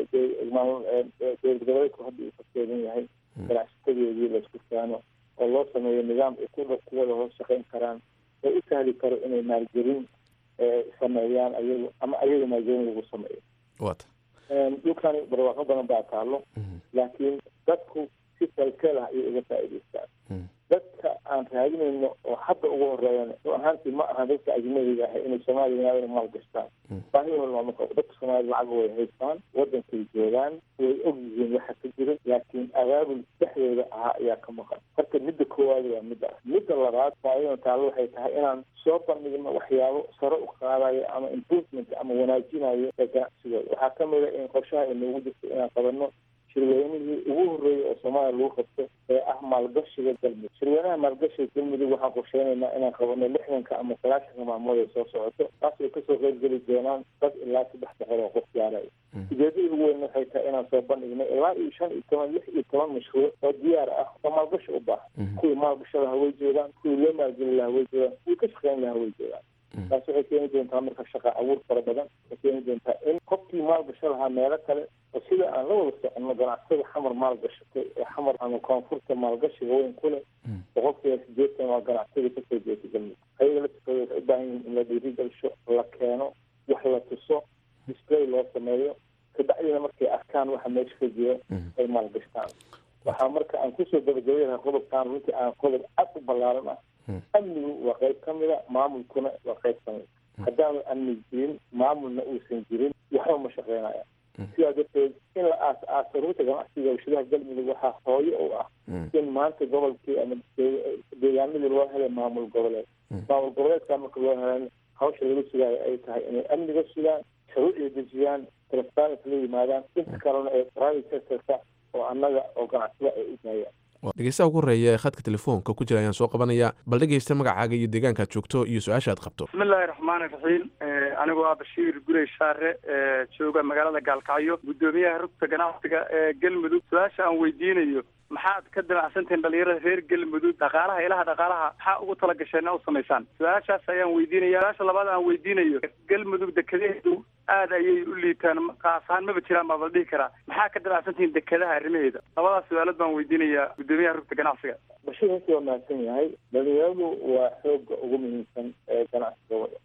dowlad goboleedku hadda uu ka kooban yahay ganacsatadeedii laisku keeno oo loo sameeyo nidaam ay ku kuwada hoos shaqeyn karaan oo u sahli karo inay maalgelin sameeyaan ayagu ama ayaga maalgelin lagu sameeyo wata dhulkani barwaaqo badan baa taalo laakiin dadku si kalkeel ah ayay uga faa'iidaystaan dadka aan raadinayno oo hadda ugu horeeyana run ahaantii ma aha dadka ajnabiga ah inay soomaaliya naadana maal gashtaan baahidooda waa marka dadka soomaalida lacag way haystaan wadankay joogaan way og yihiin waxa ka jira laakiin abaabul dhexdooda ahaa ayaa ka maqan marka midda koowaad waa midda ah midda labaad faaidan taalo waxay tahay inaan soo bandhigno waxyaabo sare u qaadayo ama improvement ama wanaajinayo ee ganacsigooda waxaa kamid a in qorshaha ay noogu jirto inaan qabanno shirweynihii ugu horreeyay oo soomaaliya lagu qabto ee ah maalgashiga galmudug shirweynaha maalgashiga galmudug waxaan qorsheynaynaa inaan qabano lixdanka ama sagaashanka maalmood ay soo socoto taas ay kasoo qeybgeli doonaan dad ilaa saddex boqol oo qof gaaraya ujeedada ugu weyn waxay tahay inaan soo bandhigno ilaa iyo shan iyo toban lix iyo toban mashruuc oo diyaar ah oo maalgashi u baahan kuwii maalgasha lahaa way joogaan kuwii loo maalgeli lahaa way joogaan kuwii ka shaqeyn lahaa way joogaan taas waxay keeni doontaa marka shaqa abuur fara badan waxay keeni doontaa in qofkii maalgasho lahaa meelo kale oo sida aan la wada soconno ganacsatada xamar maalgashatay ee xamar ama koonfurta maalgashiga weyn ku leh boqolkiiba sideetan waa ganacsatada kasoo jeeta galmudug ayaga laftikooda waxay u baahan yihiin in la dhiirigelisho la keeno wax la tuso display loo sameeyo kabacdina markay arkaan waxa meesha ka jira ay maalgashtaan waxaa marka aan kusoo gabagabay lahaa qodobkaan runtii aan qodob cad u ballaaran ah amnigu waa qayb ka mida maamulkuna waa qayb ka mida haddaanu amni jirin maamulna uusan jirin waxba ma shaqeynaya sidaa darteed in la aas aaso ruuta ganacsiga warshadaha galmudug waxaa hooyo u ah in maanta gobolkii ama deegaanadii loo helay maamul goboleed maamul goboleedkaa marka loo helan hawsha laga sugaayo ay tahay inay amniga sugaan shuruucda dejiyaan transparency la yimaadaan inta kalena ee private sectorka oo annaga oo ganacsada ay u daayaan dhegeystaha ugu horeeya ee khadka telefoonka ku jira ayaan soo qabanaya bal dhegeysta magacaaga iyo deegaankaad joogto iyo su-aasha aad qabto bismillahi raxmaani raxiim anigoo ah bashiir gurey shaare ee jooga magaalada gaalkacyo guddoomiyaha rugta ganacsiga ee galmudug su-aasha aan weydiinayo maxaad ka damacsantihiin dhalinyarada reer galmudug dhaqaalaha ilaha dhaqaalaha maxaa ugu talagasheen u samaysaan su-aashaas ayaan weydiinaya su-aasha labaad aan weydiinayo galmudug dekedaheedu aad ayay u liitaan qaas ahaan maba jiraan baa la dhihi karaa maxaa ka damacsantihiin dekedaha arrimaheeda labadaas su-aalood baan weydiinayaa guddoomiyaha rugta ganacsiga bashiir intii waa mahadsan yahay dhalinyaradu waa xooga ugu muhiimsan ee ganacsiga wada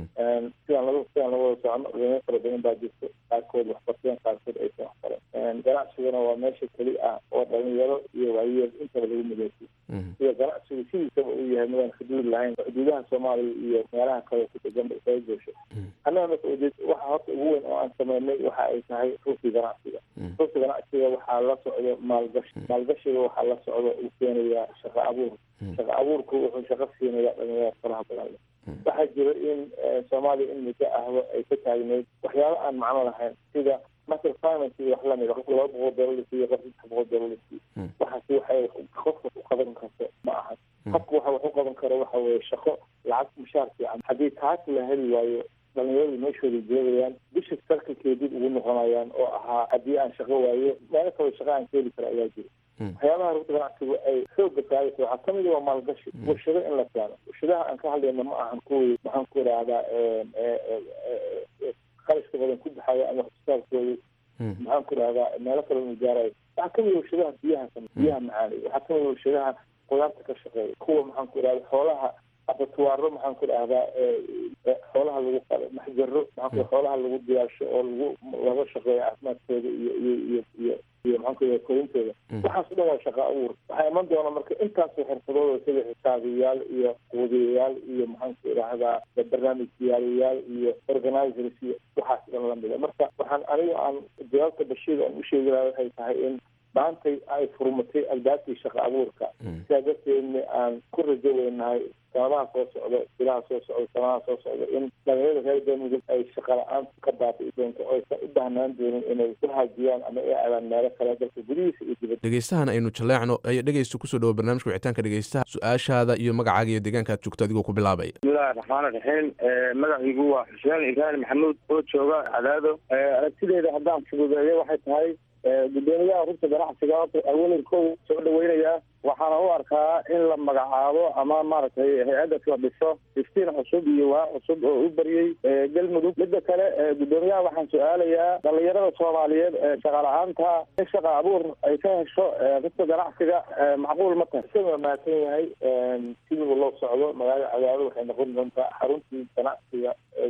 sidaan laga sidaan laga wada socono dhalinyaro fara badan baa jirto qaarkood waxbarteen qaarkood aysan waxbaran ganacsiguna waa meesha keli ah oo dhalinyaro iyo waayeel intaba lagu mideysiyo sida ganacsigu sidiisaba uu yahay midaan xuduud lahayn xuduudaha soomaaliya iyo meelaha kale ku degan isaga goosho annaga marka ujeed waxa horta ugu weyn oo aan sameynay waxa ay tahay rugti ganacsiga rugti ganacsiga waxaa la socdo maalgashi maalgashiga waxaa la socdo uu keenayaa shaqo abuur shaqo abuurku wuxuu shaqo siinayaa dhalinyarada faraha badan leh waxaa jira in soomaaliya in muddo ahba ay ka taagneyd waxyaabo aan macno lahayn sida masal finance iyo wax lamid qofka laba boqol doolar la siiyo qof saddex boqol doolar la siiyo waxaasi waxay qofka u qaban karto ma ahan qofka waxa wax u qaban karo waxa weeye shaqo lacag mushaar fiican haddii taas la heli waayo dhalinyaradu meeshooda joogayaan bisha sarkalkay dib ugu noqonayaan oo ahaa haddii aan shaqo waayo meelo kaloo shaqo aan ka heli kara ayaa jira waxyaabaha rugta ganacsigu ay xooga saaraysa waxaa kamid waa maalgashi warshado in la keeno warshadaha aan ka hadlayna ma ahan kuwii maxaan ku idhaahdaa qarashka badan ku baxaya ama waxsoosaarkooda maxaan ku idhahdaa meelo kale inu gaarayo waxaa kamid warshadaha biyaha biyaha macaanay waxaa kamid warshadaha qudaarta ka shaqeeya kuwa maxaan ku idhahda xoolaha abatuwaaro maxaan ku dhahdaa xoolaha lagu qalo maxjaro maxaan ku xoolaha lagu diyaasho oo lagu laga shaqeeyo caafimaadkooda iyo iyo iyo iyo iyo maxaan ku dhaha korintooda waxaas o dhan waa shaqa abuur waxaa iman doona marka intaasoo xirfadooda sida xisaabiyaal iyo quudiyayaal iyo maxaan ku idhahdaa barnaamijyaalayaal iyo organizers iyo waxaas dhan lamida marka waxaan aniga aan jawaabta bashiir aan u sheegi lahaa waxay tahay in maantay ay furmatay albaabkii shaqa abuurka sidaa darteedna aan ku rajo weynahay sanadaha soo socda bilaha soo socda sanadaha soo socda in dhalinyarada reer galmudug ay shaqa la-aan ka baabi'i doonto oo aysan u baahnaan doonin inay ku haajiyaan ama ay aadaan meelo kale dalka gudihiisa iyo dibadda dhegeystahan aynu jaleecno ayaa dhegeysta kusoo dhawo barnaamijka wicitaanka dhegeystaha su-aashaada iyo magacaaga iyo deegaanka aad joogto adigoo ku bilaabaya bismillahi raxmaani raxiim magaciigu waa xuseen ibraahim maxamuud oo jooga cadaado aragtideeda haddaan fududeeyo waxay tahay gudoomiyaha rugta ganacsiga awalan kow soo dhaweynayaa waxaana u arkaa in la magacaabo ama maaragtay hay-addas la dhiso iftiin cusub iyo waa cusub oo u baryey galmudug midda kale gudoomiyaha waxaan su-aalayaa dhalinyarada soomaaliyeed ee shaqa la-aanta in shaqa abuur ay ka hesho rugta ganacsiga macquul ma tahay isaga waa mahadsan yahay sidii loo socdo magaalada cadaado waxay noqon doontaa xaruntii ganacsiga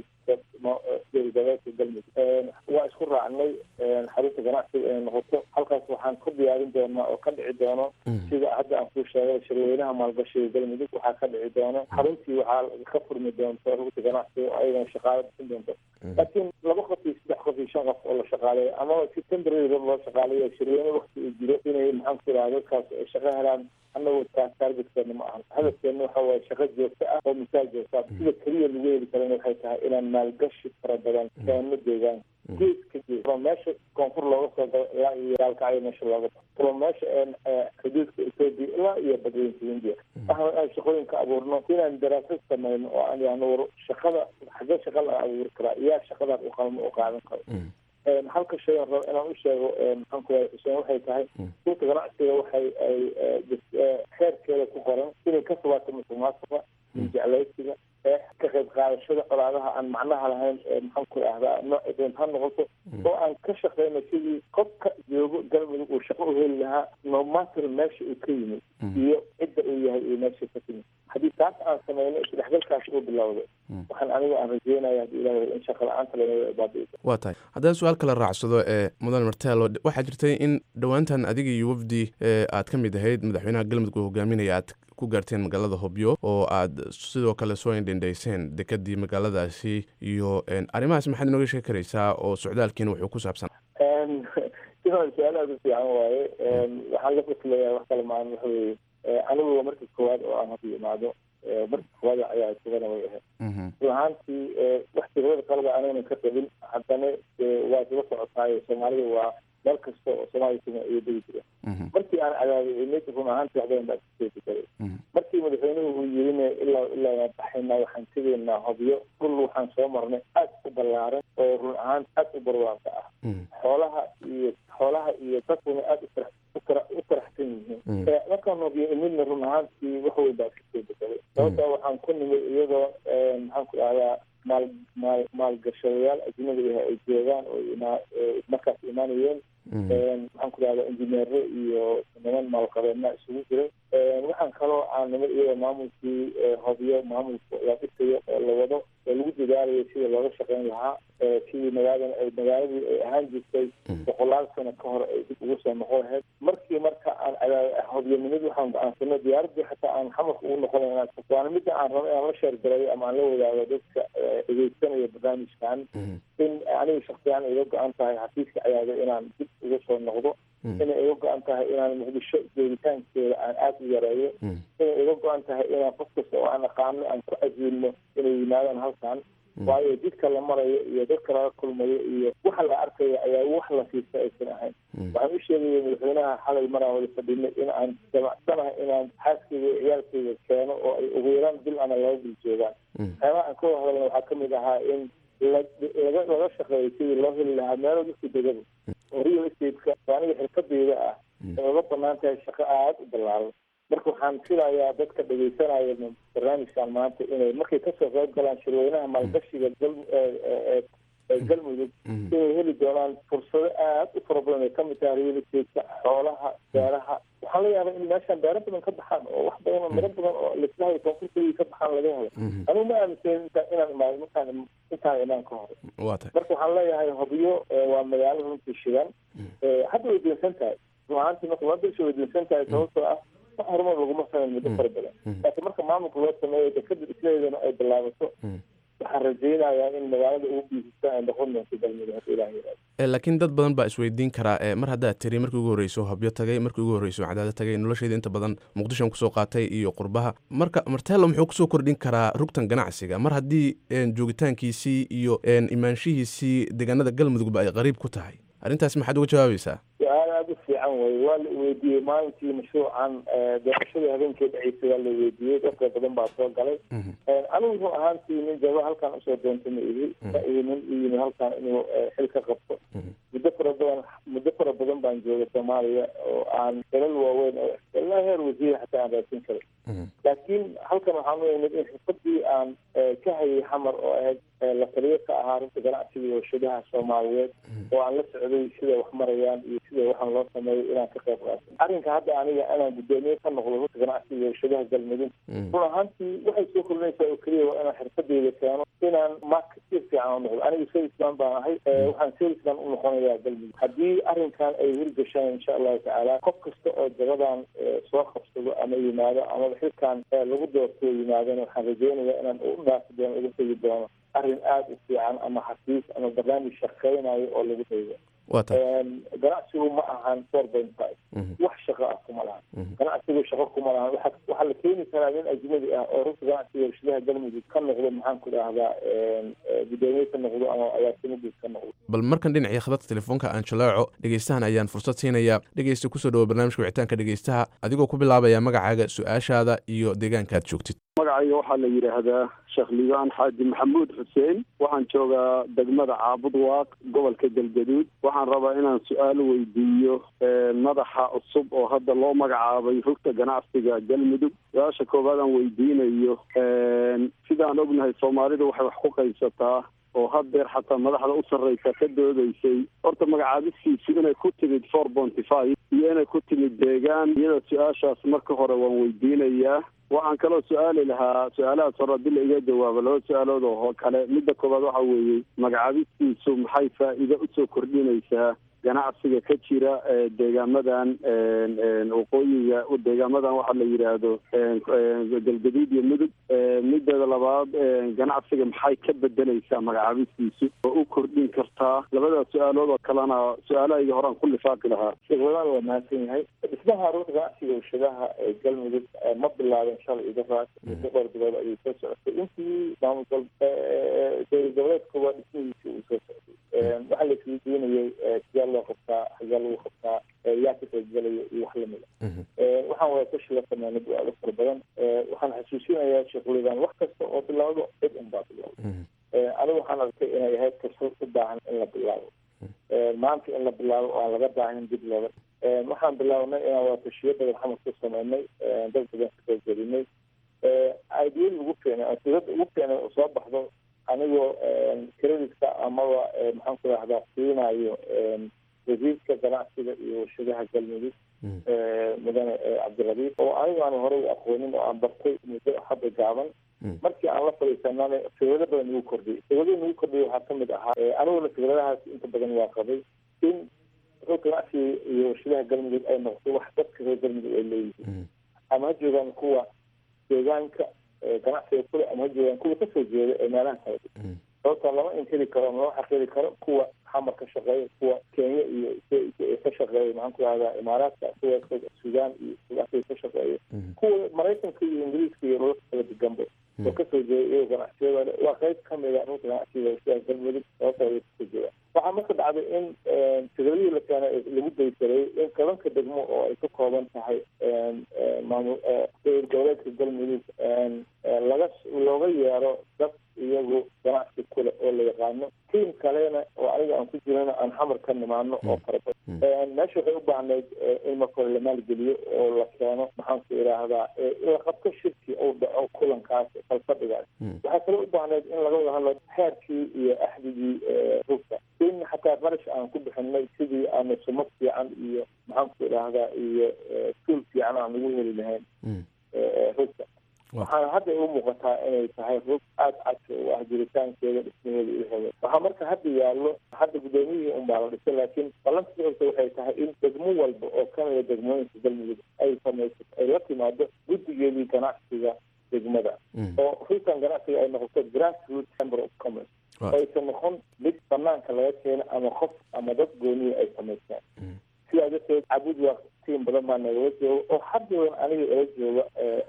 gobolgoboleedka galmudug waa isku raacnay xarunta ganacsiga inay noqoto halkaas waxaan ku diyaarin doonaa oo ka dhici doono sida hadda aan kuu sheegay shirweynaha maalgashiga galmudug waxaa ka dhici doono xaruntii waxaa ka furmi doonto rugta ganacsiga oo ayagana shaqaalo bixin doonto laakiin laba qof iyo saddex qof iyo shan qof oo la shaqaaleeyo amaba si temporary loo shaqaaleeyo shirweyne wakti uu jiro inay maxaan ku idhaha dadkaas ay shaqo helaan annagu taas taargetkeena ma ahan hadafkeena waxa waaye shaqo joogto ah oo misaal joogta sida keliya lagu heli karana waxay tahay inaan maalgashi fara badan keeno deegaan geed ka geed from meesha koonfur looga soo galo ilaa iyo gaalkacyo meesha looga bao from meesha xuduudka ethoopia ilaa iyo badweynta india waxaan aan shaqooyinka abuurno inaan daraasad sameyno oo aan yahno war shaqada xagee shaqa la abuuri karaa yaa shaqadaas u qalmo u qaadan karo halka shay aan rabo inaan u sheego maxaan ku yahay xuseen waxay tahay dhulka ganacsiga waxay ay xeerkeeda ku qoran inay ka fogaato musuqmaasuqa jeclaysiga ka qayb qaadashada colaadaha aan macnaha lahayn maxaan ku idhahdaa nooc doonta ha noqoto oo aan ka shaqeyno sidii qofka joogo galmudug uu shaqo u heli lahaa no matter meesha uu ka yimid iyo cidda uu yahay iyo meesha ka timid haddii taas aan sameyno isdhexgalkaas uu bilowdo waxaan aniga aan rajeynaya haddii ilaah in shaqa la-aanta laga baabi'iso waa tahay haddaan su-aal kala raacsado ee mudan martelo waxaa jirtay in dhowaantan adiga iyo wafdi aad ka mid ahayd madaxweynaha galmudug oo hogaaminaya aad ku gaarteen magaalada hobyo oo aad sidoo kale soo indhendhayseen dekadii magaaladaasi iyo arrimahaas maxaad inooga sheegi karaysaa oo socdaalkiina wuxuu ku saabsan sidan su-aal aada u fiican waaye waxaan la faslayaa wax kale maan waxa weeye anigu markii koowaad oo aan hadda imaado markii koowaad ayaa isagana way ahayd run ahaantii wax tirada qalada anagana ka qabin haddana waa isla socotaayo soomaalida waa meel kasta oo soomaaliya kuma iyo degi jira markii aan cadaabay imid run ahaantii wax badan baa kasoo bedelay markii madaxweynuhu uu yirina ilaa ilaa waan baxaynaa waxaan tegaynaa hobyo dhul waxaan soo marnay aad u ballaaran oo run ahaan aad u barwaaqo ah xoolaha iyo xoolaha iyo dadkuna aad u farax u faraxsan yihiin markaan hobyo imidna run ahaantii wax weyn baa kasoo bedelay sababtaa waxaan ku nimid iyadoo maxaan ku dhahdaa maal maal maalgashadayaal ajnabi ah ay joogaan oo imaa markaas imaanayeen maxaan ku dhahdaa injineero iyo niman maalqabeena isugu jiray waxaan kaloo aan nimid iyadoo maamulkii hobyo maamulka la dhisayo oo la wado oo lagu dadaalayo sidii looga shaqeyn lahaa sidii magaaladan ay magaaladii ay ahaan jirtay boqolaal sano ka hor ay dib ugu soo noqon lahayd markii marka aan hobyanimid waxaan go-aansanay diyaaradii xataa aan xamarka ugu noqon waana midda aan rabo inaan la sheergalayo ama aan la wadaago dadka dhegeysanaya barnaamijkan in aniga shaksiyaan iga go-an tahay xafiiska ciyaada inaan dib uga soo noqdo inay iga go-an tahay inaan muqdisho joogitaankeeda aan aada u yareeyo inay iga go-an tahay inaan qof kasta oo aan aqaano aan ku cajiilno inay yimaadaan halkan waayo jidka la marayo iyo dadka laga kulmayo iyo waxa la arkayo ayaa wax la siista aysan ahayn waxaan u sheegaya madaxweynaha xalay maraan wada fadhinay in aan jamacsanahay inaan xaaskeyga iyo ciyaalkeyga keeno oo ay ugu yaraan bil ama laba bil joogaan waxyaabaha aan ka wada hadalna waxaa kamid ahaa in laga laga shaqeeyo sidii loo heli lahaa meelo dadku degaba oo real estate-ka oo aniga xirfadeyda ah ay uga banaan tahay shaqo aada u ballaaran marka waxaan filayaa dadka dhegeysanaya barnaamijkan maanta inay markay kasoo qayb galaan shirweynaha maalgashiga gal galmudug inay heli doonaan fursado aada u fara badan ay kamid tahay real estate-ka xoolaha beeraha waxaan la yaabaa in meeshaan beero badan ka baxaan oo wax badan oo miro badan oo lislahay koonfurtadii ka baxaan laga helo anigu ma aaminsan inta inaan imaado markaan intaan imaan ka hor waa tahay marka waxaan leeyahay hobyo waa magaalo runtii shidan hadda way diinsan tahay run ahaantii marka waa bilsha way diinsan tahay sababtoo ah wax horumar laguma sameyn muddo fara badan laakiin marka maamulka loo sameeyo dekada isleedana ay bilaabato waxaan rajaynayaa in magaalada ugu biisista ay noqon doonto galmudug hadda ilaah yiraahdo laakiin dad badan baa isweydiin karaa e mar haddaad tiri markii ugu horreyso habyo tagay markii ugu horreyso cadaado tagay nolosheeda inta badan muqdishoan kusoo qaatay iyo qurbaha marka marteelo muxuu kusoo kordhin karaa rugtan ganacsiga mar haddii joogitaankiisii iyo imaanshihiisii deegaanada galmudugba ay qariib ku tahay arrintaas maxaad uga jawaabaysaa su-aal aada u fiican wey waa la weydiiyey maalintii mashruucan doorashadii habeenkii dhaceysay waa la weydiiyey dadka badan baa soo galay anigu run ahaantii nin jaba halkan usoo doontay ma ihi ma ihi nin u yimi halkan inuu xil ka qabto muddo fara badan muddo fara badan baan joogay soomaaliya oo aan dalal waaweyn oo ilaa heer wasiir xataa aan raadsin karin laakiin halkan waxaan u imid in xirfadii aan ka hayay xamar oo ahayd la taliyo ka ahaa runta ganacsiga iyo warshadaha soomaaliyeed oo aan la socday siday wax marayaan iyo sida waxaan loo sameeyo inaan ka qayb qaato arrinka hadda aniga inaan guddoomiye ka noqdo runta ganacsiga iyo warshadaha galmudug run ahaantii waxay soo kordhinaysaa oo keliya waa inaan xirfadeyda keeno inaan marketeer fiican u noqdo aniga salesman baan ahay waxaan salesman u noqonayaa galmudug haddii arrinkan ay hirgashaan insha allahu tacaala qof kasta oo jagadan soo qabsado ama yimaado ama xilkan lagu doorto yimaadana waxaan rajeynayaa inaan u dhaafi doono uga tegi doono arrin aada u fiican ama xafiis ama barnaamij shaqeynayo oo lagu daydo waa tahay ganacsigu ma ahan four point five wax shaqo ah kuma lahan ganacsigu shaqo kuma lahan waxa waxaa la keeni karaa nin ajnabi ah oo runta ganacsiga warshadaha galmudug ka noqdo maxaan ku dhahdaa guddoomiye ka noqdo ama agaasimaguud ka noqdo bal markan dhinacii khadadka telefoonka aan jalaaco dhegeystahan ayaan fursad siinayaa dhegeysta kusoo dhawo barnaamijka wicitaanka dhegeystaha adigoo ku bilaabaya magacaaga su-aashaada iyo deegaanka aad joogtid magacayga waxaa la yidhaahdaa sheekh liibaan xaaji maxamuud xuseen waxaan joogaa degmada caabud waaq gobolka galgaduud waxaan rabaa inaan su-aal weydiiyo madaxa cusub oo hadda loo magacaabay rugta ganacsiga galmudug su-aasha koowaad aan weydiinayo sidaan ognahay soomaalidu waxay wax ku qaybsataa oo haddeer xataa madaxda u sarreysa ka doodaysay horta magacaabistiisu inay ku timid four ponty five iyo inay ku timid deegaan iyada su-aashaas marka hore waan weydiinayaa waxaan kaloo su-aali lahaa su-aalahaas hore haddii la iga jawaabo laba su-aalood oo kale midda koobaad waxa weeye magacaabistiisu maxay faa'iido usoo kordhinaysaa ganacsiga ka jira deegaamadan waqooyiga deegaamadan waxaa la yidhaahdo galgaduud iyo mudug mideeda labaad ganacsiga maxay ka bedeleysaa magacaabistiisu oo u kordhin kartaa labadaas su-aalood oo kalena su-aalahayga horaan ku lifaaqi lahaa sheekwadaan waa mahadsan yahay dhismaha runta ganacsiga warshadaha ee galmudug ma bilaabin shalay idaraas muddo dhowr bilood ayuu soo socotay intii maamul dowlad goboleedkuba dhismihiisi uu soo socday waxaa la isweydiinayay sidee loo qabtaa xagee lagu qabtaa yaa ka qaybgalaya iyo wax lamida waxaan wada tashi la sameynay bu-aalo fara badan waxaan xasuusinayaa sheekh liibaan wax kasta oo bilaawdo cid un baa bilaawda anigu waxaan arkay inay ahayd fursad u baahan in la bilaabo maanta in la bilaabo oo aan laga baahin dib looga waxaan bilaabnay inaan wada tashiyo badan xamar ku sameynay dad badan ka qaybgelinay idiyada ugu fiicnay aan sirada ugu fiicnay oo soo baxdo anigoo creditka amaba maxaan ku rahdaa siinayo wasiirka ganacsiga iyo warshadaha galmudug mudane cabdirabiif oo anigu aan horey u aqoonin oo aan bartay muddo hadda gaaban markii aan la fadhiisanana fikrado badan nagu kordhiyay fikrado nagu kordhiyay waxaa kamid ahaa aniguna fikradahaas inta badan waa qabay in rug ganacsiga iyo warshadaha galmudug ay noqdo wax dadka reer galmudug ay leeyihiin ama ha joogaan kuwa deegaanka ganacsiga kule ama ha joogaan kuwa kasoo jeeda ee meelaha kala sababta lama inkiri karo lama xaqiri karo kuwa xamar ka shaqeeya kuwa kenya iyo ka shaqeeya maxaan ku rahdaa imaaraadka kuwa sudan iyo sudaafriga ka shaqeeya kuwa maraykanka iyo ingiriiska iyo dhulalka kala deganba oo kasoo jeeda iyagoo ganacsiyada waa qayb kamida runta ganacsiga warshadaha galmudug sababta ay kasoo jeeda waxaa marka dhacday in fikradihii la keenay lagu daysaray in gabanka degmo oo ay ka kooban tahay maamul dowlad goboleedka galmudug laga looga yeero dad iyagu ganacsi kule oo la yaqaano tiim kalena oo aniga aan ku jirana aan xamar ka nimaano oo fara badan meesha waxay u baahnayd in marka hore la maalgeliyo oo la keeno maxaan ku idhaahdaa la qabto shirki uu dhaco kulankaas falfadhigaas waxaa kaloo u baahnayd in laga wada hadlo xeerkii iyo axdigii rugta in xataa qarash aan ku bixinay sidii aanu sumad fiican iyo maxaan ku idhaahdaa iyo tuul fiican aan ugu heli lahayn rugta waxaana hadda u muuqataa inay tahay rug aada cadka u ah jiritaankeeda dhismaheeda iyo hebe waxaa marka hadda yaallo hadda guddoomiyihii unbaa la dhisay laakiin ballanka socodka waxay tahay in degmo walba oo kamida degmooyinka galmudug ay samayso ay la timaado guddigeedii ganacsiga degmada oo rugtan ganacsiga ay noqoto grassroot chamber of commerce oo aysan noqon mid banaanka laga keeno ama qof ama dad gooniya ay samaystaan sidaa darteed cabud waa tiim badan baa nagala jooga oo haddadan aniga ila jooga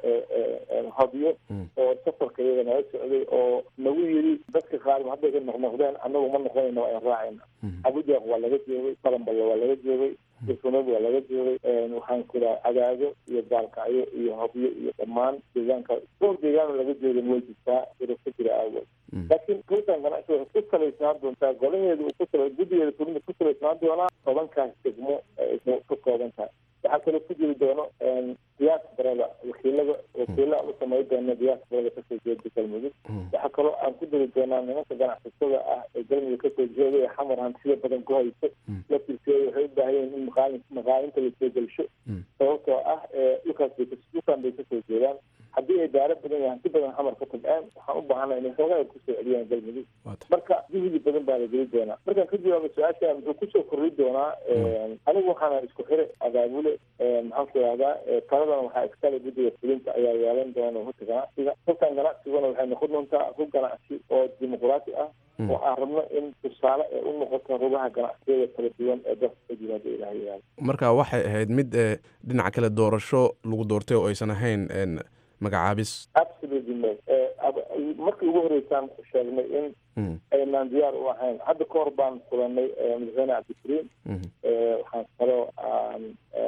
hobyo oo safarka iyaga nala socday oo nagu yiri dadka qaar hadday ka noqnoqdeen anagu ma noqonayna waa raacayna cabudwaaq waa laga joogay balanballe waa laga joogay irfunad waa laga joogay waxaan ku dhaha cagaago iyo gaalkacyo iyo hobyo iyo dhammaan deegaanka dhowr deegaano laga joogin way jirtaa iro ka jira aawood laakiin rutan ganacsi waxay ku salaysnaan doontaa golaheeda uu ku sala guddigeeda fulinta ku salaysnaan doonaa tobankaas degmo ay ka kooban tahay waxaa kaloo ku jiri doono diasporada wakiilada wakiila u samay doona diasporada kasoo jeeda galmudug waxaa kaloo aan ku diri doonaa nimanka ganacsatada ah ee galmudug kasoo jeeda ee xamar hantida badan ku hayso laftirkeeda waxay u baahan yihin in maqaalin maqaalinta lasoo gelsho sababtoo ah dhulkaas bay dhulkan bay kasoo jeedaan haddii ay daaro badan yahay hanti badan xamar ka tabceen waxaan u baahana inay xoogaa kusoo celiyaan galmudug marka juhdi badan baa la geli doonaa markaan ka jawaabo su-aasha muxuu kusoo kordhi doonaa anigu waxaana isku xire abaabule maxaan ku ihahdaa taladana waxaa iskale guddiga fulinta ayaa yeelan doona hurta ganacsiga hurtan ganacsiguna waxay noqon doontaa hub ganacsi oo dimuqraati ah oo aan rabno in tusaale ee u noqoto rugaha ganacsiyada kala duwan ee dalka ka jira hadda ilaha yaalo marka waxay ahayd mid dhinaca kale doorasho lagu doortay oo aysan ahayn magacaabis absolutely no markii ugu horeysaan sheegnay in aynaan diyaar u ahayn hadda ka hor baan kulanay madaxweyne cabdikariim waxaan kaloo aan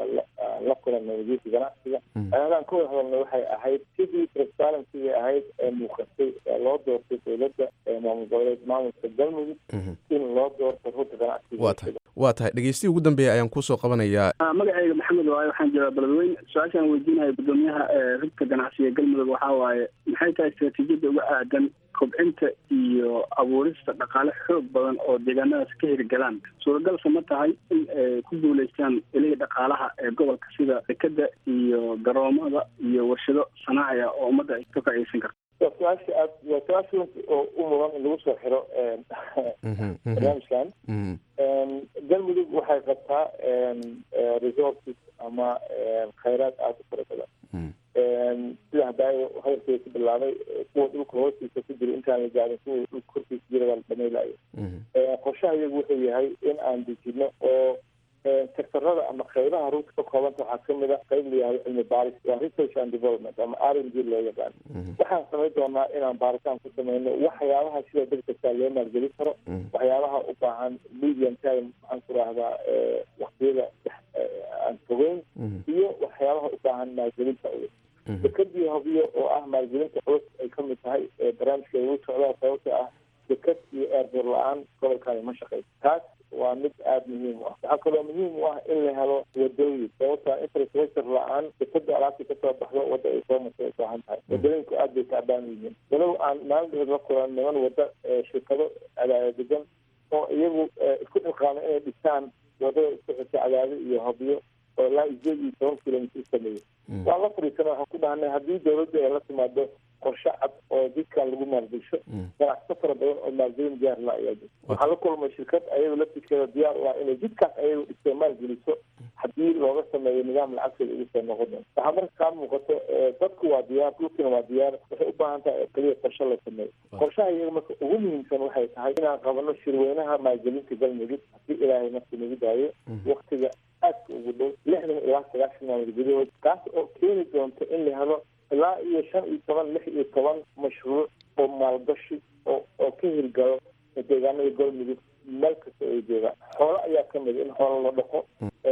la kulanay wasiirka ganacsiga ayadaan ka wada hadalnay waxay ahayd sidii transparency ahayd ee muuqatay ee loo doortay dowladda maamul goboleed maamulka galmudug in loo doorto ruta ganacsiga waa tahay waa tahay dhegeystihi ugu dambeeya ayaan kusoo qabanayaa magacayga maxamed waaye waxaan jiraa beledweyne su-aashaan weydiinaya guddoomiyaha rugta ganacsiga galmudug waxaa waaye maxay tahay istaraatiijiyadda uga aadan kobcinta iyo abuurista dhaqaale xoog badan oo deegaanadaas ka hirgalaan suuragalse ma tahay in ay ku guulaystaan ilihii dhaqaalaha ee gobolka sida dekeda iyo garoomada iyo warshado sanaaciya oo ummadda ay ka faa'iideysan karto waa su-aasha aad waa su-aasha oo u mudan in lagu soo xiro barnaamijkan galmudug waxay qabtaa resources ama khayraad aada u fara badan sida hadaayo hadalkeeda ku bilaabay kuwa dhulka hoostiisa ku jira intaan la gaarin kuwa dhulka korkiisa jira waa la dhamaylayo qorshaha iyagu wuxuu yahay in aan dejino oo sektorada ama qaybaha runta ka koobanta waxaa kamid a qayb la yihahdo cilmi baaris waa research and development ama r n d loo yaqaan waxaan samayn doonaa inaan baaritaan ku samayno waxyaabaha sida degdegtaa loo maalgelin karo waxyaabaha u baahan medium time maxaan ku rahdaa waktiyada aan fogeyn iyo waxyaabaha u baahan maalgelinta culus dekadii hobiyo oo ah maalgelinta culus ay kamid tahay barnaamijka lagu socdaa sababta ah dekad iyo eerdoor la-aan gobolkaani ma shaqeyso taas waa mid aada muhiim u ah waxaa kaloo muhiim u ah in la helo wadooyin sababta infrastructure la-aan dekada alaabta kasoo baxdo wadda ay soo martay ay baahan tahay wadooyinku aad bay taabaan yihiin walow aan maalin dheer la kulan niman wadda shirkado cadaada degan oo iyagu isku xilqaamay inay dhisaan wadada isku xirta cadaado iyo hobyo oo ilaa sideed iyo toban kilomitr sameeyey waan la fadhiisana waxaan ku dhahnay haddii dawladda ay la timaado qorshe cad oo jidkan lagu maalgesho ganacsato fara badan oo maalgelin diyaar la ayaa jirta waxaan la kulmay shirkad ayaga laftirkeeda diyaar u ah inay jidkaas ayaga dhistoo maalgeliso haddii looga sameeyo nidaam lacagteeda ugu soo noqon doon waxaa marka kaa muuqato dadku waa diyaar dhulkina waa diyaar waxay u baahan tahay keliya qorshe la sameeyo qorshaha iyaga marka ugu muhiimsan waxay tahay inaan qabano shirweynaha maalgelinta galmudug haddii ilaahay marka nagu daayo waktiga aadka ugu dhow lixdan ilaa sagaashan maalmood gudahood kaas oo keeni doonto in la helo ilaa iyo shan iyo toban lix iyo toban mashruuc oo maalgashi oo oo ka hirgalo deegaanada galmudug meel kasta ay joogaan xoolo ayaa kamid in xoolo la dhaqo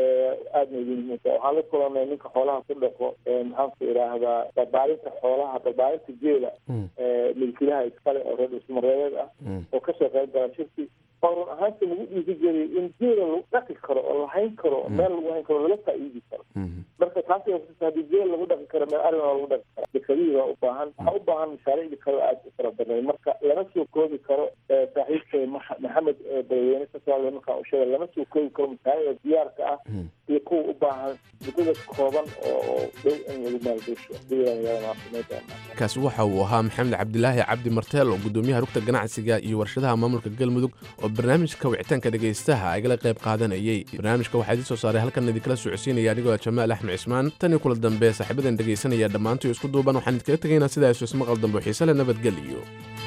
aadna idin muhiimta waxaan la kulanay ninka xoolaha ku dhaqo maxaan ku idhaahdaa barbaarinta xoolaha barbaarinta geela milkilaha iskale oo reer dhusmareedeed ah oo kasoo qayb gala shirki oo run ahaanta lagu dhiiri geliyay in geela lagu dhaqi karo oo la hayn karo meel lagu hayn karo laga faa'iidi karo marka taas haddii geel lagu dhaqi karo meel arrin waa lagu dhaqi kara dekadihii waa u baahan waxaa u baahan mashaariicdii kale aada u fara badnay marka lama soo koobi karo saaxiibkay maxamed maxamed beledweyne sasoomaaliya markaan u sheegay lama soo koobi karo mashaariicda diyaarka ah iyo kuwa u baahan muddada kooban oo dhow in lagu maalgesho kaasi waxa uu ahaa maxamed cabdilaahi cabdi marteel oo gudoomiyaha rugta ganacsiga iyo warshadaha maamulka galmudug oo barnaamijka wicitaanka dhegaystaha igala qayb qaadanayay barnaamijka waxaa idin soo saaray halkan idinkala socodsiinaya anigoo jamaal axmed cismaan tan iyo kula dambe saaxiibadan dhegaysanaya dhammaantoy isku duuban waxaan idinkaga tegaynaa sidaas ismaqal dambe xiise le nabadgeliyo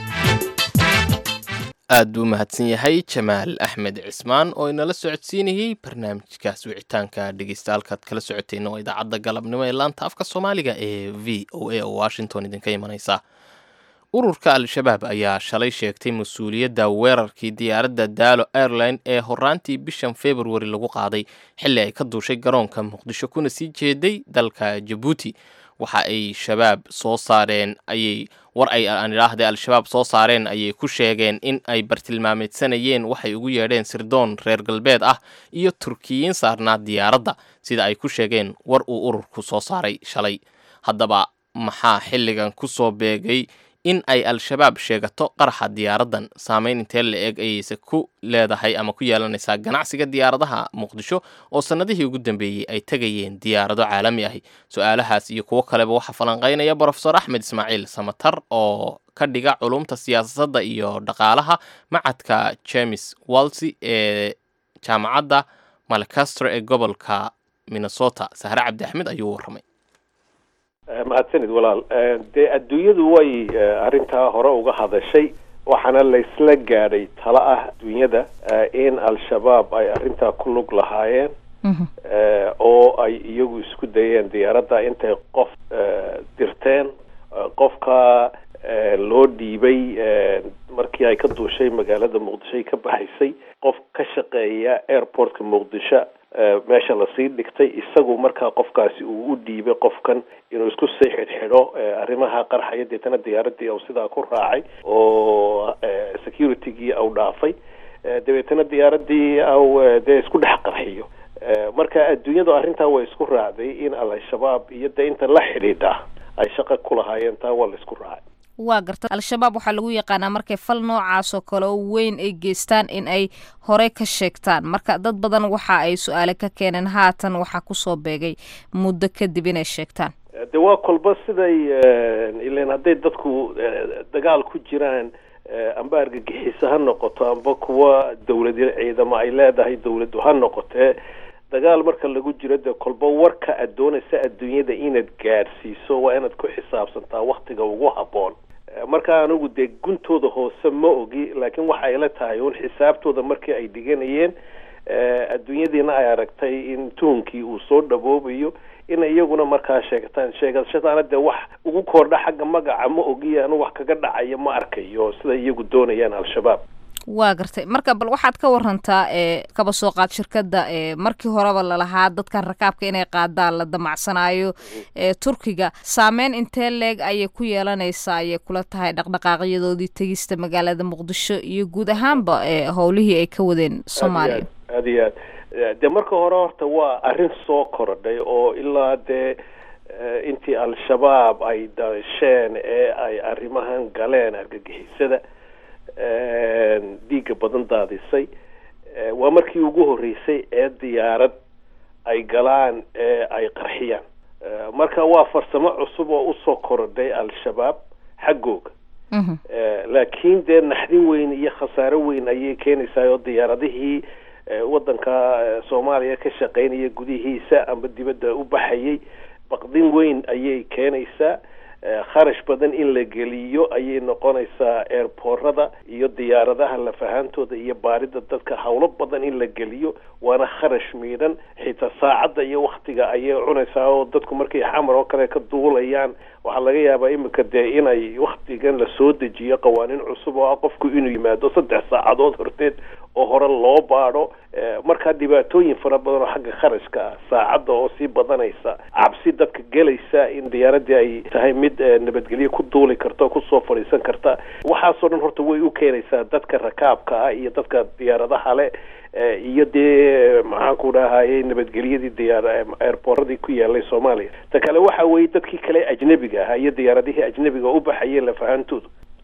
aad buu mahadsan yahay jamaal axmed cismaan oo inala socodsiinayey barnaamijkaas wicitaanka dhegeystahalkaad kala socoteen oo idaacadda galabnimo ee laanta afka soomaaliga ee v o a oo washington idinka imanaysa ururka al-shabaab ayaa shalay sheegtay mas-uuliyadda weerarkii diyaaradda daalo airline ee horaantii bishan februari lagu qaaday xilli ay ka duushay garoonka muqdisho kuna sii jeeday dalka jabuuti waxa ay shabaab soo saareen ayay war ay aan idhaahday al-shabaab soo saareen ayay ku sheegeen in ay bartilmaameedsanayeen waxay ugu yeedheen sirdoon reer galbeed ah iyo turkiyiin saarnaa diyaaradda sida ay ku sheegeen war uu ururku soo saaray shalay haddaba maxaa xilligan ku soo beegay in ay al-shabaab sheegato qaraxa diyaaraddan saameyn intee la eg ayayse ku leedahay ama ku yeelanaysaa ganacsiga diyaaradaha muqdisho oo sannadihii ugu dambeeyey ay tegayeen diyaarado caalami ahi su-aalahaas iyo kuwo kaleba waxaa falanqaynaya brofesor axmed ismaaciil samatar oo ka dhiga culumta siyaasadda iyo dhaqaalaha macadka james walsi ee jaamacadda malcastre ee gobolka minnesota sahre cabdi axmed ayuu warramay mahadsanid walaal dee adduunyadu way arrintaa hore uga hadashay waxaana laysla gaadhay talo ah adduunyada in al-shabaab ay arrintaa ku lug lahaayeen oo ay iyagu isku dayeen diyaaradda intay qof dirteen qofka loo dhiibay markii ay ka duushay magaalada muqdisho ay ka baxaysay qof ka shaqeeya airportka muqdisho meesha lasii dhigtay isagu markaa qofkaasi uu u dhiibay qofkan inuu isku sii xidhxidho arrimaha qarxaya deetana diyaaradii au sidaa ku raacay oo securitygii au dhaafay dabeetana diyaaradii au dee isku dhex qarxiyo marka adduunyadu arrintaa way isku raacday in al-shabaab iyo dee inta la xidhiidha ay shaqa ku lahaayeen taa waa la isku raacay waa garta al-shabaab waxaa lagu yaqaanaa markay fal noocaas oo kale oo weyn ay geystaan in ay horey ka sheegtaan marka dad badan waxa ay su-aale ka keeneen haatan waxaa kusoo beegay muddo kadib inay sheegtaan de waa kolba siday ilan hadday dadku dagaal ku jiraan amba argagixiso ha noqoto amba kuwa dawlad ciidamo ay leedahay dawladdu ha noqotee dagaal marka lagu jiro dee kolba warka aad doonaysa adduunyada inaad gaadhsiiso waa inaad ku xisaabsantaa waktiga ugu habboon marka anigu dee guntooda hoose ma ogi laakiin waxa ayla tahay un xisaabtooda markii ay dhiganayeen adduunyadiina ay aragtay in tuunkii uu soo dhaboobayo in iyaguna markaa sheegtaan sheegashadaana dee wax ugu kordha xagga magaca ma ogiya anu wax kaga dhacayo ma arkayo sida iyagu doonayaan al-shabaab waa gartay marka bal waxaad ka warantaa ee kaba soo qaad shirkadda ee markii horeba lalahaa dadkan rakaabka inay qaadaan la damacsanaayo ee turkiga saameyn intee leeg ayay ku yeelanaysaa ayay kula tahay dhaqdhaqaaqyadoodii tegista magaalada muqdisho iyo guud ahaanba ee howlihii ay ka wadeen soomaaliya aad iyo aad dee marka hore horta waa arrin soo korodhay oo ilaa dee intii al-shabaab ay dasheen ee ay arrimahan galeen argagixisada dhiigga badan daadisay waa markii ugu horreysay ee diyaarad ay galaan ee ay qarxiyaan marka waa farsamo cusub oo usoo korodhay al-shabaab xaggooga laakiin dee naxdin weyn iyo khasaaro weyn ayay keenaysaa oo diyaaradihii waddanka soomaaliya ka shaqeynaya gudihiisa amba dibadda u baxayay baqdin weyn ayay keenaysaa kharash badan in la geliyo ayay noqonaysaa airboorada iyo diyaaradaha lafahaantooda iyo baarida dadka howlo badan in la geliyo waana kharash miidhan xitaa saacadda iyo waktiga ayay cunaysaa oo dadku markay xamar oo kale ka duulayaan waxaa laga yaabaa imika dee inay waktigan la soo dejiyo qawaaniin cusub oo ah qofku inuu yimaado saddex saacadood horteed oo hore loo baadho markaa dhibaatooyin fara badan oo xagga kharashka ah saacadda oo sii badanaysa cabsi dadka gelaysa in diyaaradii ay tahay mid nabadgelyo ku duuli karta oo kusoo fadhiisan karta waxaasoo dhan horta way u keenaysaa dadka rakaabka ah iyo dadka diyaaradaha le iyo dee maxaan ku dhahayay nabadgelyadii diyaar airboorradii ku yaalay soomaaliya ta kale waxa weeye dadkii kale ajnebiga ahaa iyo diyaaradihii ajnebiga u baxayeen lafahantoodu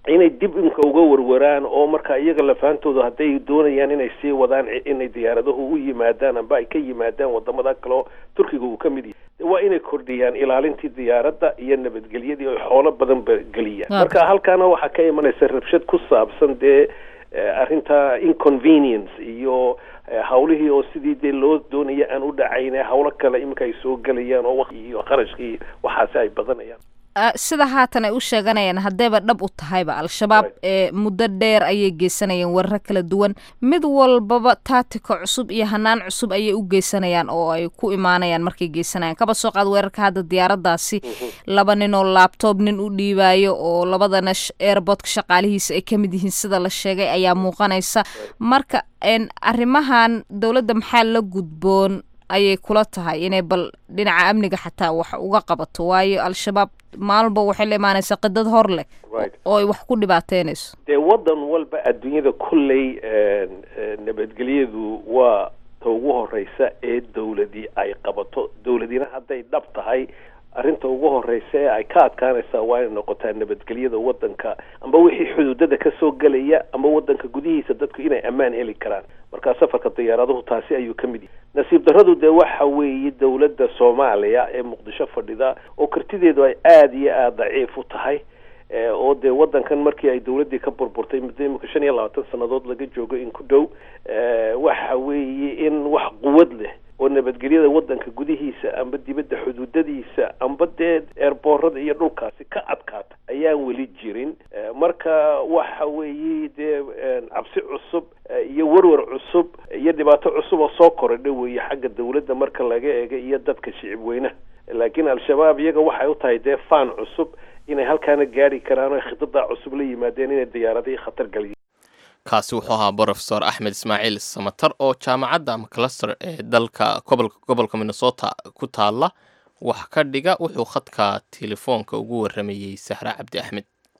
inay dib imka uga warwaraan oo marka iyaga lafaantooda hadday doonayaan inay sii wadaan inay diyaaradahu u yimaadaan amba ay ka yimaadaan wadamada kale oo turkiga uu ka mid yahay waa inay kordhiyaan ilaalintii diyaaradda iyo nabadgelyadii oo xoolo badan ba geliyaan marka halkaana waxaa ka imanaysa rabshad ku saabsan dee arrinta inconvenience iyo hawlihii oo sidii dee loo doonaya aan u dhacayne hawlo kale iminka ay soo gelayaan oo waqti iyo qarashkii waxaasi ay badanayaan sida haatan ay u sheeganayaan haddayba dhab u tahayba al-shabaab ee muddo dheer ayay geysanayaan weeraro kala duwan mid walbaba taatika cusub iyo hanaan cusub ayay u geysanayaan oo ay ku imaanayaan markay geysanayaan kaba soo qaad weerarka hadda diyaaraddaasi laba nin oo laabtoob nin u dhiibaayo oo labadana airboodka shaqaalihiisa ay ka mid yihiin sida la sheegay ayaa muuqanaysa marka arrimahan dowladda maxaa la gudboon ayay kula tahay inay bal dhinaca amniga xataa wax uga qabato waayo al-shabaab maalba waxay la imaanaysaa qidad hor leh oo ay wax ku dhibaateynayso dee waddan walba adduunyada kolley nabadgelyadu waa ta ugu horeysa ee dowladii ay qabato dowladina hadday dhab tahay arrinta ugu horeysa ee ay ka adkaanaysaa waa inay noqotaa nabadgelyada waddanka amba wixii xuduudada kasoo gelaya ama waddanka gudihiisa dadku inay ammaan heli karaan marka safarka diyaaraduhu taasi ayuu ka mid yahay nasiib darradu dee waxa weeye dowladda soomaaliya ee muqdisho fadhida oo kartideedu ay aada iyo aada daciif u tahay oo dee waddankan markii ay dowladdii ka burburtay muddo imika shan iyo labaatan sannadood laga joogo in ku dhow waxa weeye in wax quwad leh oo nabadgelyada waddanka gudihiisa amba dibadda xuduudadiisa amba dee eerboorada iyo dhulkaasi ka adkaata ayaan weli jirin marka waxa weeye dee cabsi cusub iyo warwar cusub iyo dhibaato cusub oo soo korodha weeye xagga dowladda marka laga eega iyo dadka shicib weynaha laakiin al-shabaab iyaga waxay u tahay dee faan cusub inay halkaana gaari karaan oo khidadaa cusub la yimaadeen inay diyaaradihii khatar galiyen kaasi wuxuu ahaa brofesor axmed ismaaciil samatar oo jaamacadda macluster ee dalka gobolka minnesota ku taala wax ka dhiga wuxuu khadka telefoonka ugu waramayey sahre cabdi axmed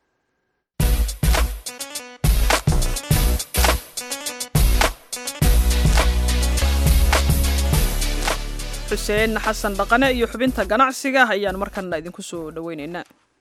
xuseen xasan dhaqane iyo xubinta ganacsiga ayaan markana idinku soo dhoweyneynaa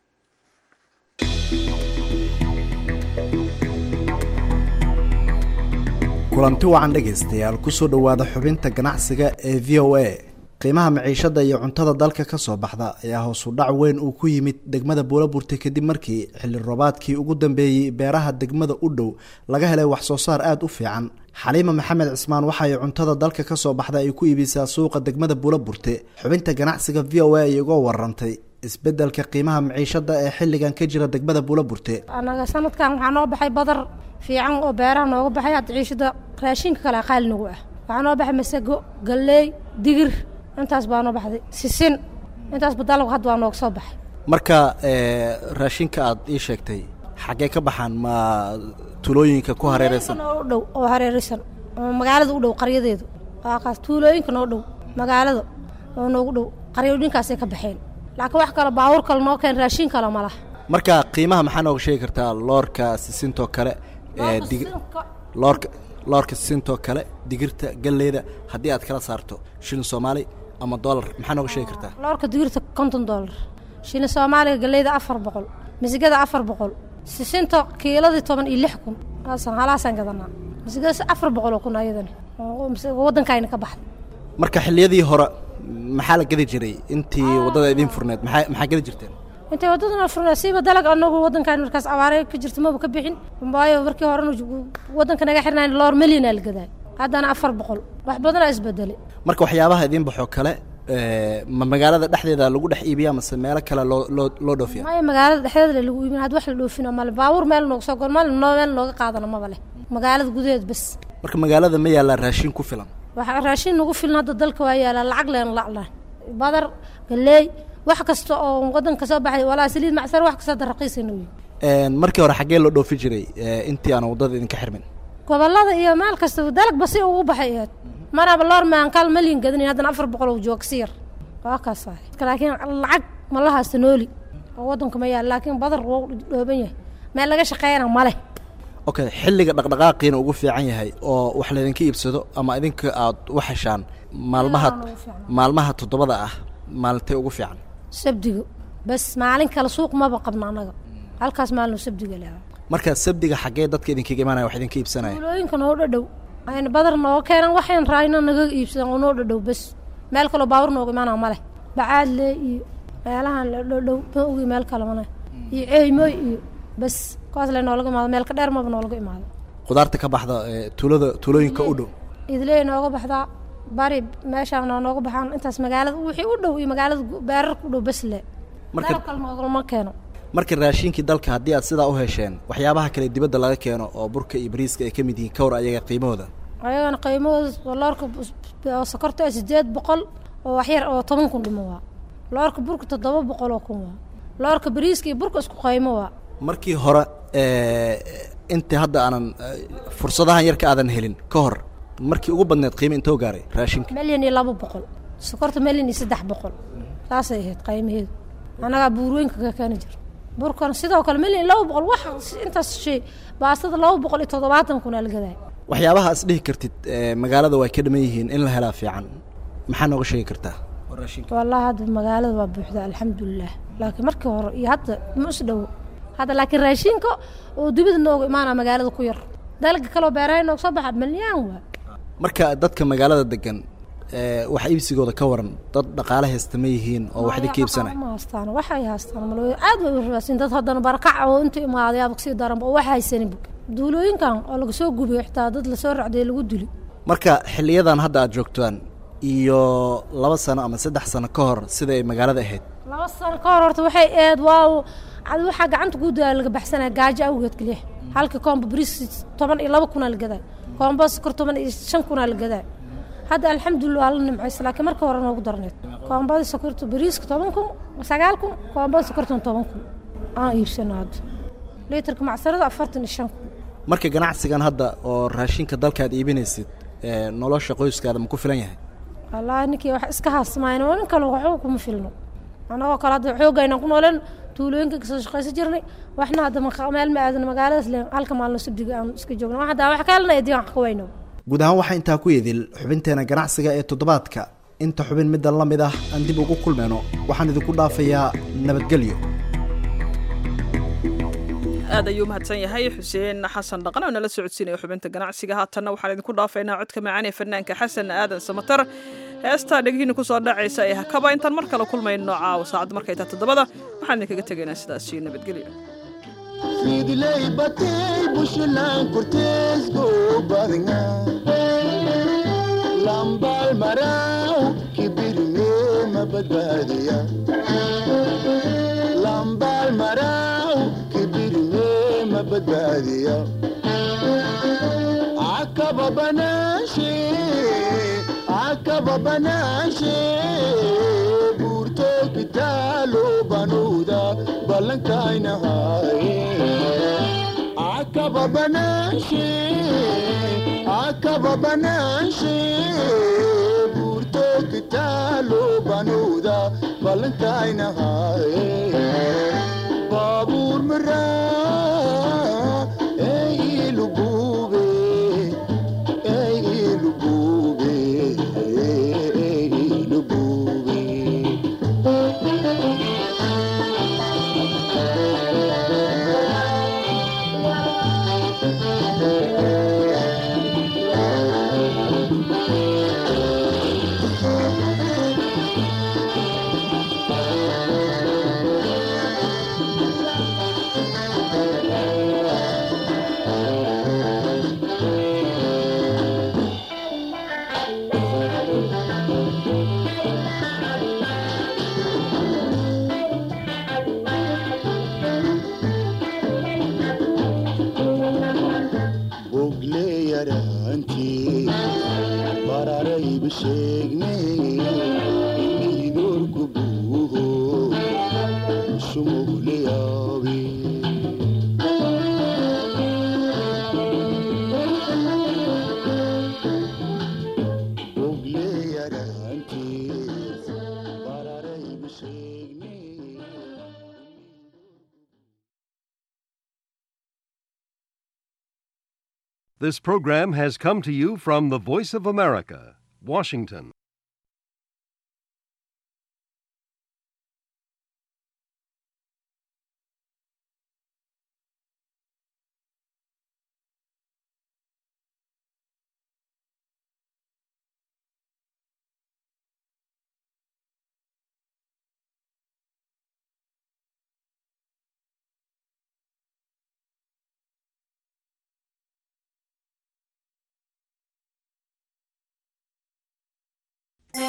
kulanti wacan dhegaystayaal kusoo dhowaada xubinta ganacsiga ee v o a qiimaha maciishada iyo cuntada dalka ka soo baxda ayaa hoosu dhac weyn uu ku yimid degmada buulaburte kadib markii xilli roobaadkii ugu dambeeyey beeraha degmada u dhow laga helay wax soo saar aada u fiican xaliima maxamed cismaan waxa ay cuntada dalka ka soo baxda ay ku iibisaa suuqa degmada buulaburte xubinta ganacsiga v o a ay uga warantay isbedelka qiimaha maciishada ee xilligan ka jira degmada buulaburte anaga sanadkan waxaa noo baxay badar fiican oo beeraha nooga baxay hadda ciishada raashinka kale qaali nagu ah waxaa noo baxay masago galleey digir intaas baa noo baxday sisin intaasba dalabka hadda waa nooga soo baxay marka raashinka aad ii sheegtay xaggee ka baxaan ma tulooyinka ku hareereysan noo dhow oo hareereysan oo magaalada u dhow qaryadeedu waa kaas tuulooyinka noo dhow magaalada oo noogu dhow qaryooyinkaasay ka baxeen laakiin wax kale baabuur kale noo keen raashin kale ma laha marka qiimaha maxaa nooga sheegi kartaa loorka sisintoo kale loorka loorka sisintoo kale digirta galleyda haddii aad kala saarto shilin soomaali ama dollar maxaa nooga sheegi kartaa loorka digirta konton dollar shilin soomaaliga galleyda afar boqol misigada afar boqol sisinta kiiladii toban iyo lix kun halaasaan gadanaa misigada afar boqol oo kun ayadani waddankayna ka baxday marka xilliyadii hore maxaa la gedi jiray intii waddada idiin furneed maxaa maxaa gedi jirteen intay waddadana furnaa siiba dalag anagu waddankan markaas abaare ka jirta maba ka bixin waayo markii horena waddanka naga xirnayn loor milyan aa la gadaa haddana afar boqol wax badanaa isbedelay marka waxyaabaha idiin baxoo kale ma magaalada dhexdeeda lagu dhex iibiyaa mase meelo kale loo loo loo dhoofiya maya magaalada dhexdeeda lagu iibin had wax la dhoofina male baabuur meel nooga soo gon male noo meel nooga qaadana maba leh magaalada gudaheed bas marka magaalada ma yaalaa raashin ku filan waxa raashin nagu filan hadda dalka waa yaalaa lacag leen laclaan badar galeey wax kasta oo waddanka soo baxay walaa saliid macsar wax kasta hadda raqiisayna wey markii hore xaggee loo dhoofi jiray intii aan waddada idinka xirmin gobollada iyo meel kasta dalag basi ugu baxay ahayd maraba loor maankaal malyan gadanayn haddana afar boqol oo joogsi yar waa kaas waay laakiin lacag ma la haysta nooli oo waddanka ma yaal laakiin badar wuu dhooban yahay meel laga shaqeeyana ma leh okay xilliga dhaqdhaqaaqiina ugu fiican yahay oo wax laydinka iibsado ama idinka aad u heshaan maalmaha maalmaha toddobada ah maalintay ugu fiican sabdiga bas maalin kale suuq maba qabna annaga halkaas maalin sabdiga leha marka sabdiga xaggee dadka idinkaga imaanaya wax idinka iibsanaya tuulooyinka noo dhadhow ayna badar nooga keenan waxayn raayna naga iibsadaan oo noo dhadhow bes meel kaloo baabur nooga imaanaa male bacaadle iyo meelahan la dhadhow ma ogi meel kale male iyo ceymooy iyo bes kuwaas le noolaga imaado meel ka dheer maba noolaga imaado khudaarta ka baxda ee, tuulada tuulooyinka u dhow idley nooga baxdaa bari meeshaan noo nooga baxaan intaas magaalada wixii u dhow iyo magaalada gu- beerarka u dhow bes le Marka- meel kale noogama keeno marka raashinkii dalka haddii aad sidaa u hesheen waxyaabaha kale dibadda laga keeno oo burka iyo bariiska ay ka mid yihiin kawr ayaga qiimahooda ayagana qiimahooda loorka bus- oo sokorta ah sideed boqol oo waxyar oo toban kun dhimo waa loorka burka toddoba boqol oo kun waa loorka bariiska iyo burka isku qiimo waa markii hore ee, inta hadda aanan ee, fursadahan yarka aadan helin ka hor markii ugu badneed qiimo intoo gaaray raashinka milyan iyo laba boqol sokorta milyan iyo saddex boqol saasay ahayd qiimaheedu annagaa buurweynka ka keeni jir burkan sidoo kale milyan iyo laba boqol wax intaas shay baastada laba boqol iyo toddobaatan kun aa la gadaa waxyaabaha is dhihi kartid ee, magaalada way ka dhiman yihiin in la helaa fiican maxaa nooga sheegi kartaa wallahi hadda magaalada waa buuxda alxamdulilah laakiin markii hore iyo hadda ma is dhowo hadda laakiin raashinka oo dibida nooga imaanaa magaalada ku yar dalga kaloo beeraha nooga soo baxa milyaan waa marka dadka magaalada degan ee, wax iibsigooda ka waran dad dhaqaale haysta ma yihiin oo wax idinka iibsanaya ma haystaan waxay haystaan malooy aad bay u rabaasin dad haddana barakac oo inta imaaday aaba kasii daranba oo wax haysanin duulooyinkan oo laga soo gubiyo xitaa dad lasoo racday lagu dili marka xiliyadan hadda aad joogtaan iyo laba sano ama saddex sano ka hor sida ay magaalada ahayd laba sano ka hor horta waxay eed waaw ad waxaa gacanta guudaa laga baxsanaya gaajo awgeed keliya halka koomba bris toban iyo laba kunaa la gadaa koomba sokor toban iyo shan kunaa la gadaa hadda alxamdulilah waa la nimcaysa laakiin marka hore noogu darneed koombadii sokorta bariiska toban kun sagaal kun koombada sokortan toban kun aan iibsano hadda liitarka macsarada afartan iyo shan kun marka ganacsigan hadda oo raashinka dalka aad iibinaysid ee, nolosha qoyskaada ma ku filan yahay wallaahi ninkii wax iska haasmayna oo nin kale waxba kuma filno annagoo kale hadda xoogayna ku nooleen tuulooyinka kasoo shaqaysan jirnay waxna hadda maqa- meel ma aadana magaaladaas le halka maalno sabdiga aan iska joogno wax hadda wax ka helnay diin wax ka weyno guud ahaan waxaa intaa ku idil xubinteena ganacsiga ee toddobaadka inta xubin middan la mid ah aan dib ugu kulmayno waxaan idinku dhaafayaa nabadgelyo aad ayuu mahadsan yahay xuseen xasan dhaqan oo nala socodsiinaya xubinta ganacsiga haatanna waxaan idinku dhaafaynaa codka macaan ee fanaanka xasan aadan samatar heestaa dhegihiina kusoo dhacaysa ee hakaba intaan mar kale kulmayno caawa saacadda markay tahay toddobada waxaan idinkaga tegaynaa sidaas iyo nabadgelyo Fidley batay bushlan cortes go badinga Lambal marau kibirne mabadbadiya Lambal marau kibirne mabadbadiya Akaba banashe Akaba banashe Burto kitalo banuda balankaina hai Akaba banashe Akaba banashe Burto kitalo banuda balankaina hai Babur mara Ei lubube Ei lubube Ei lubube bogle yaraantii bararayba sheegne inidorku buuho sumugle yaabe bogle yaraantii bararayba sheegne This program has come to you from the Voice of America, Washington.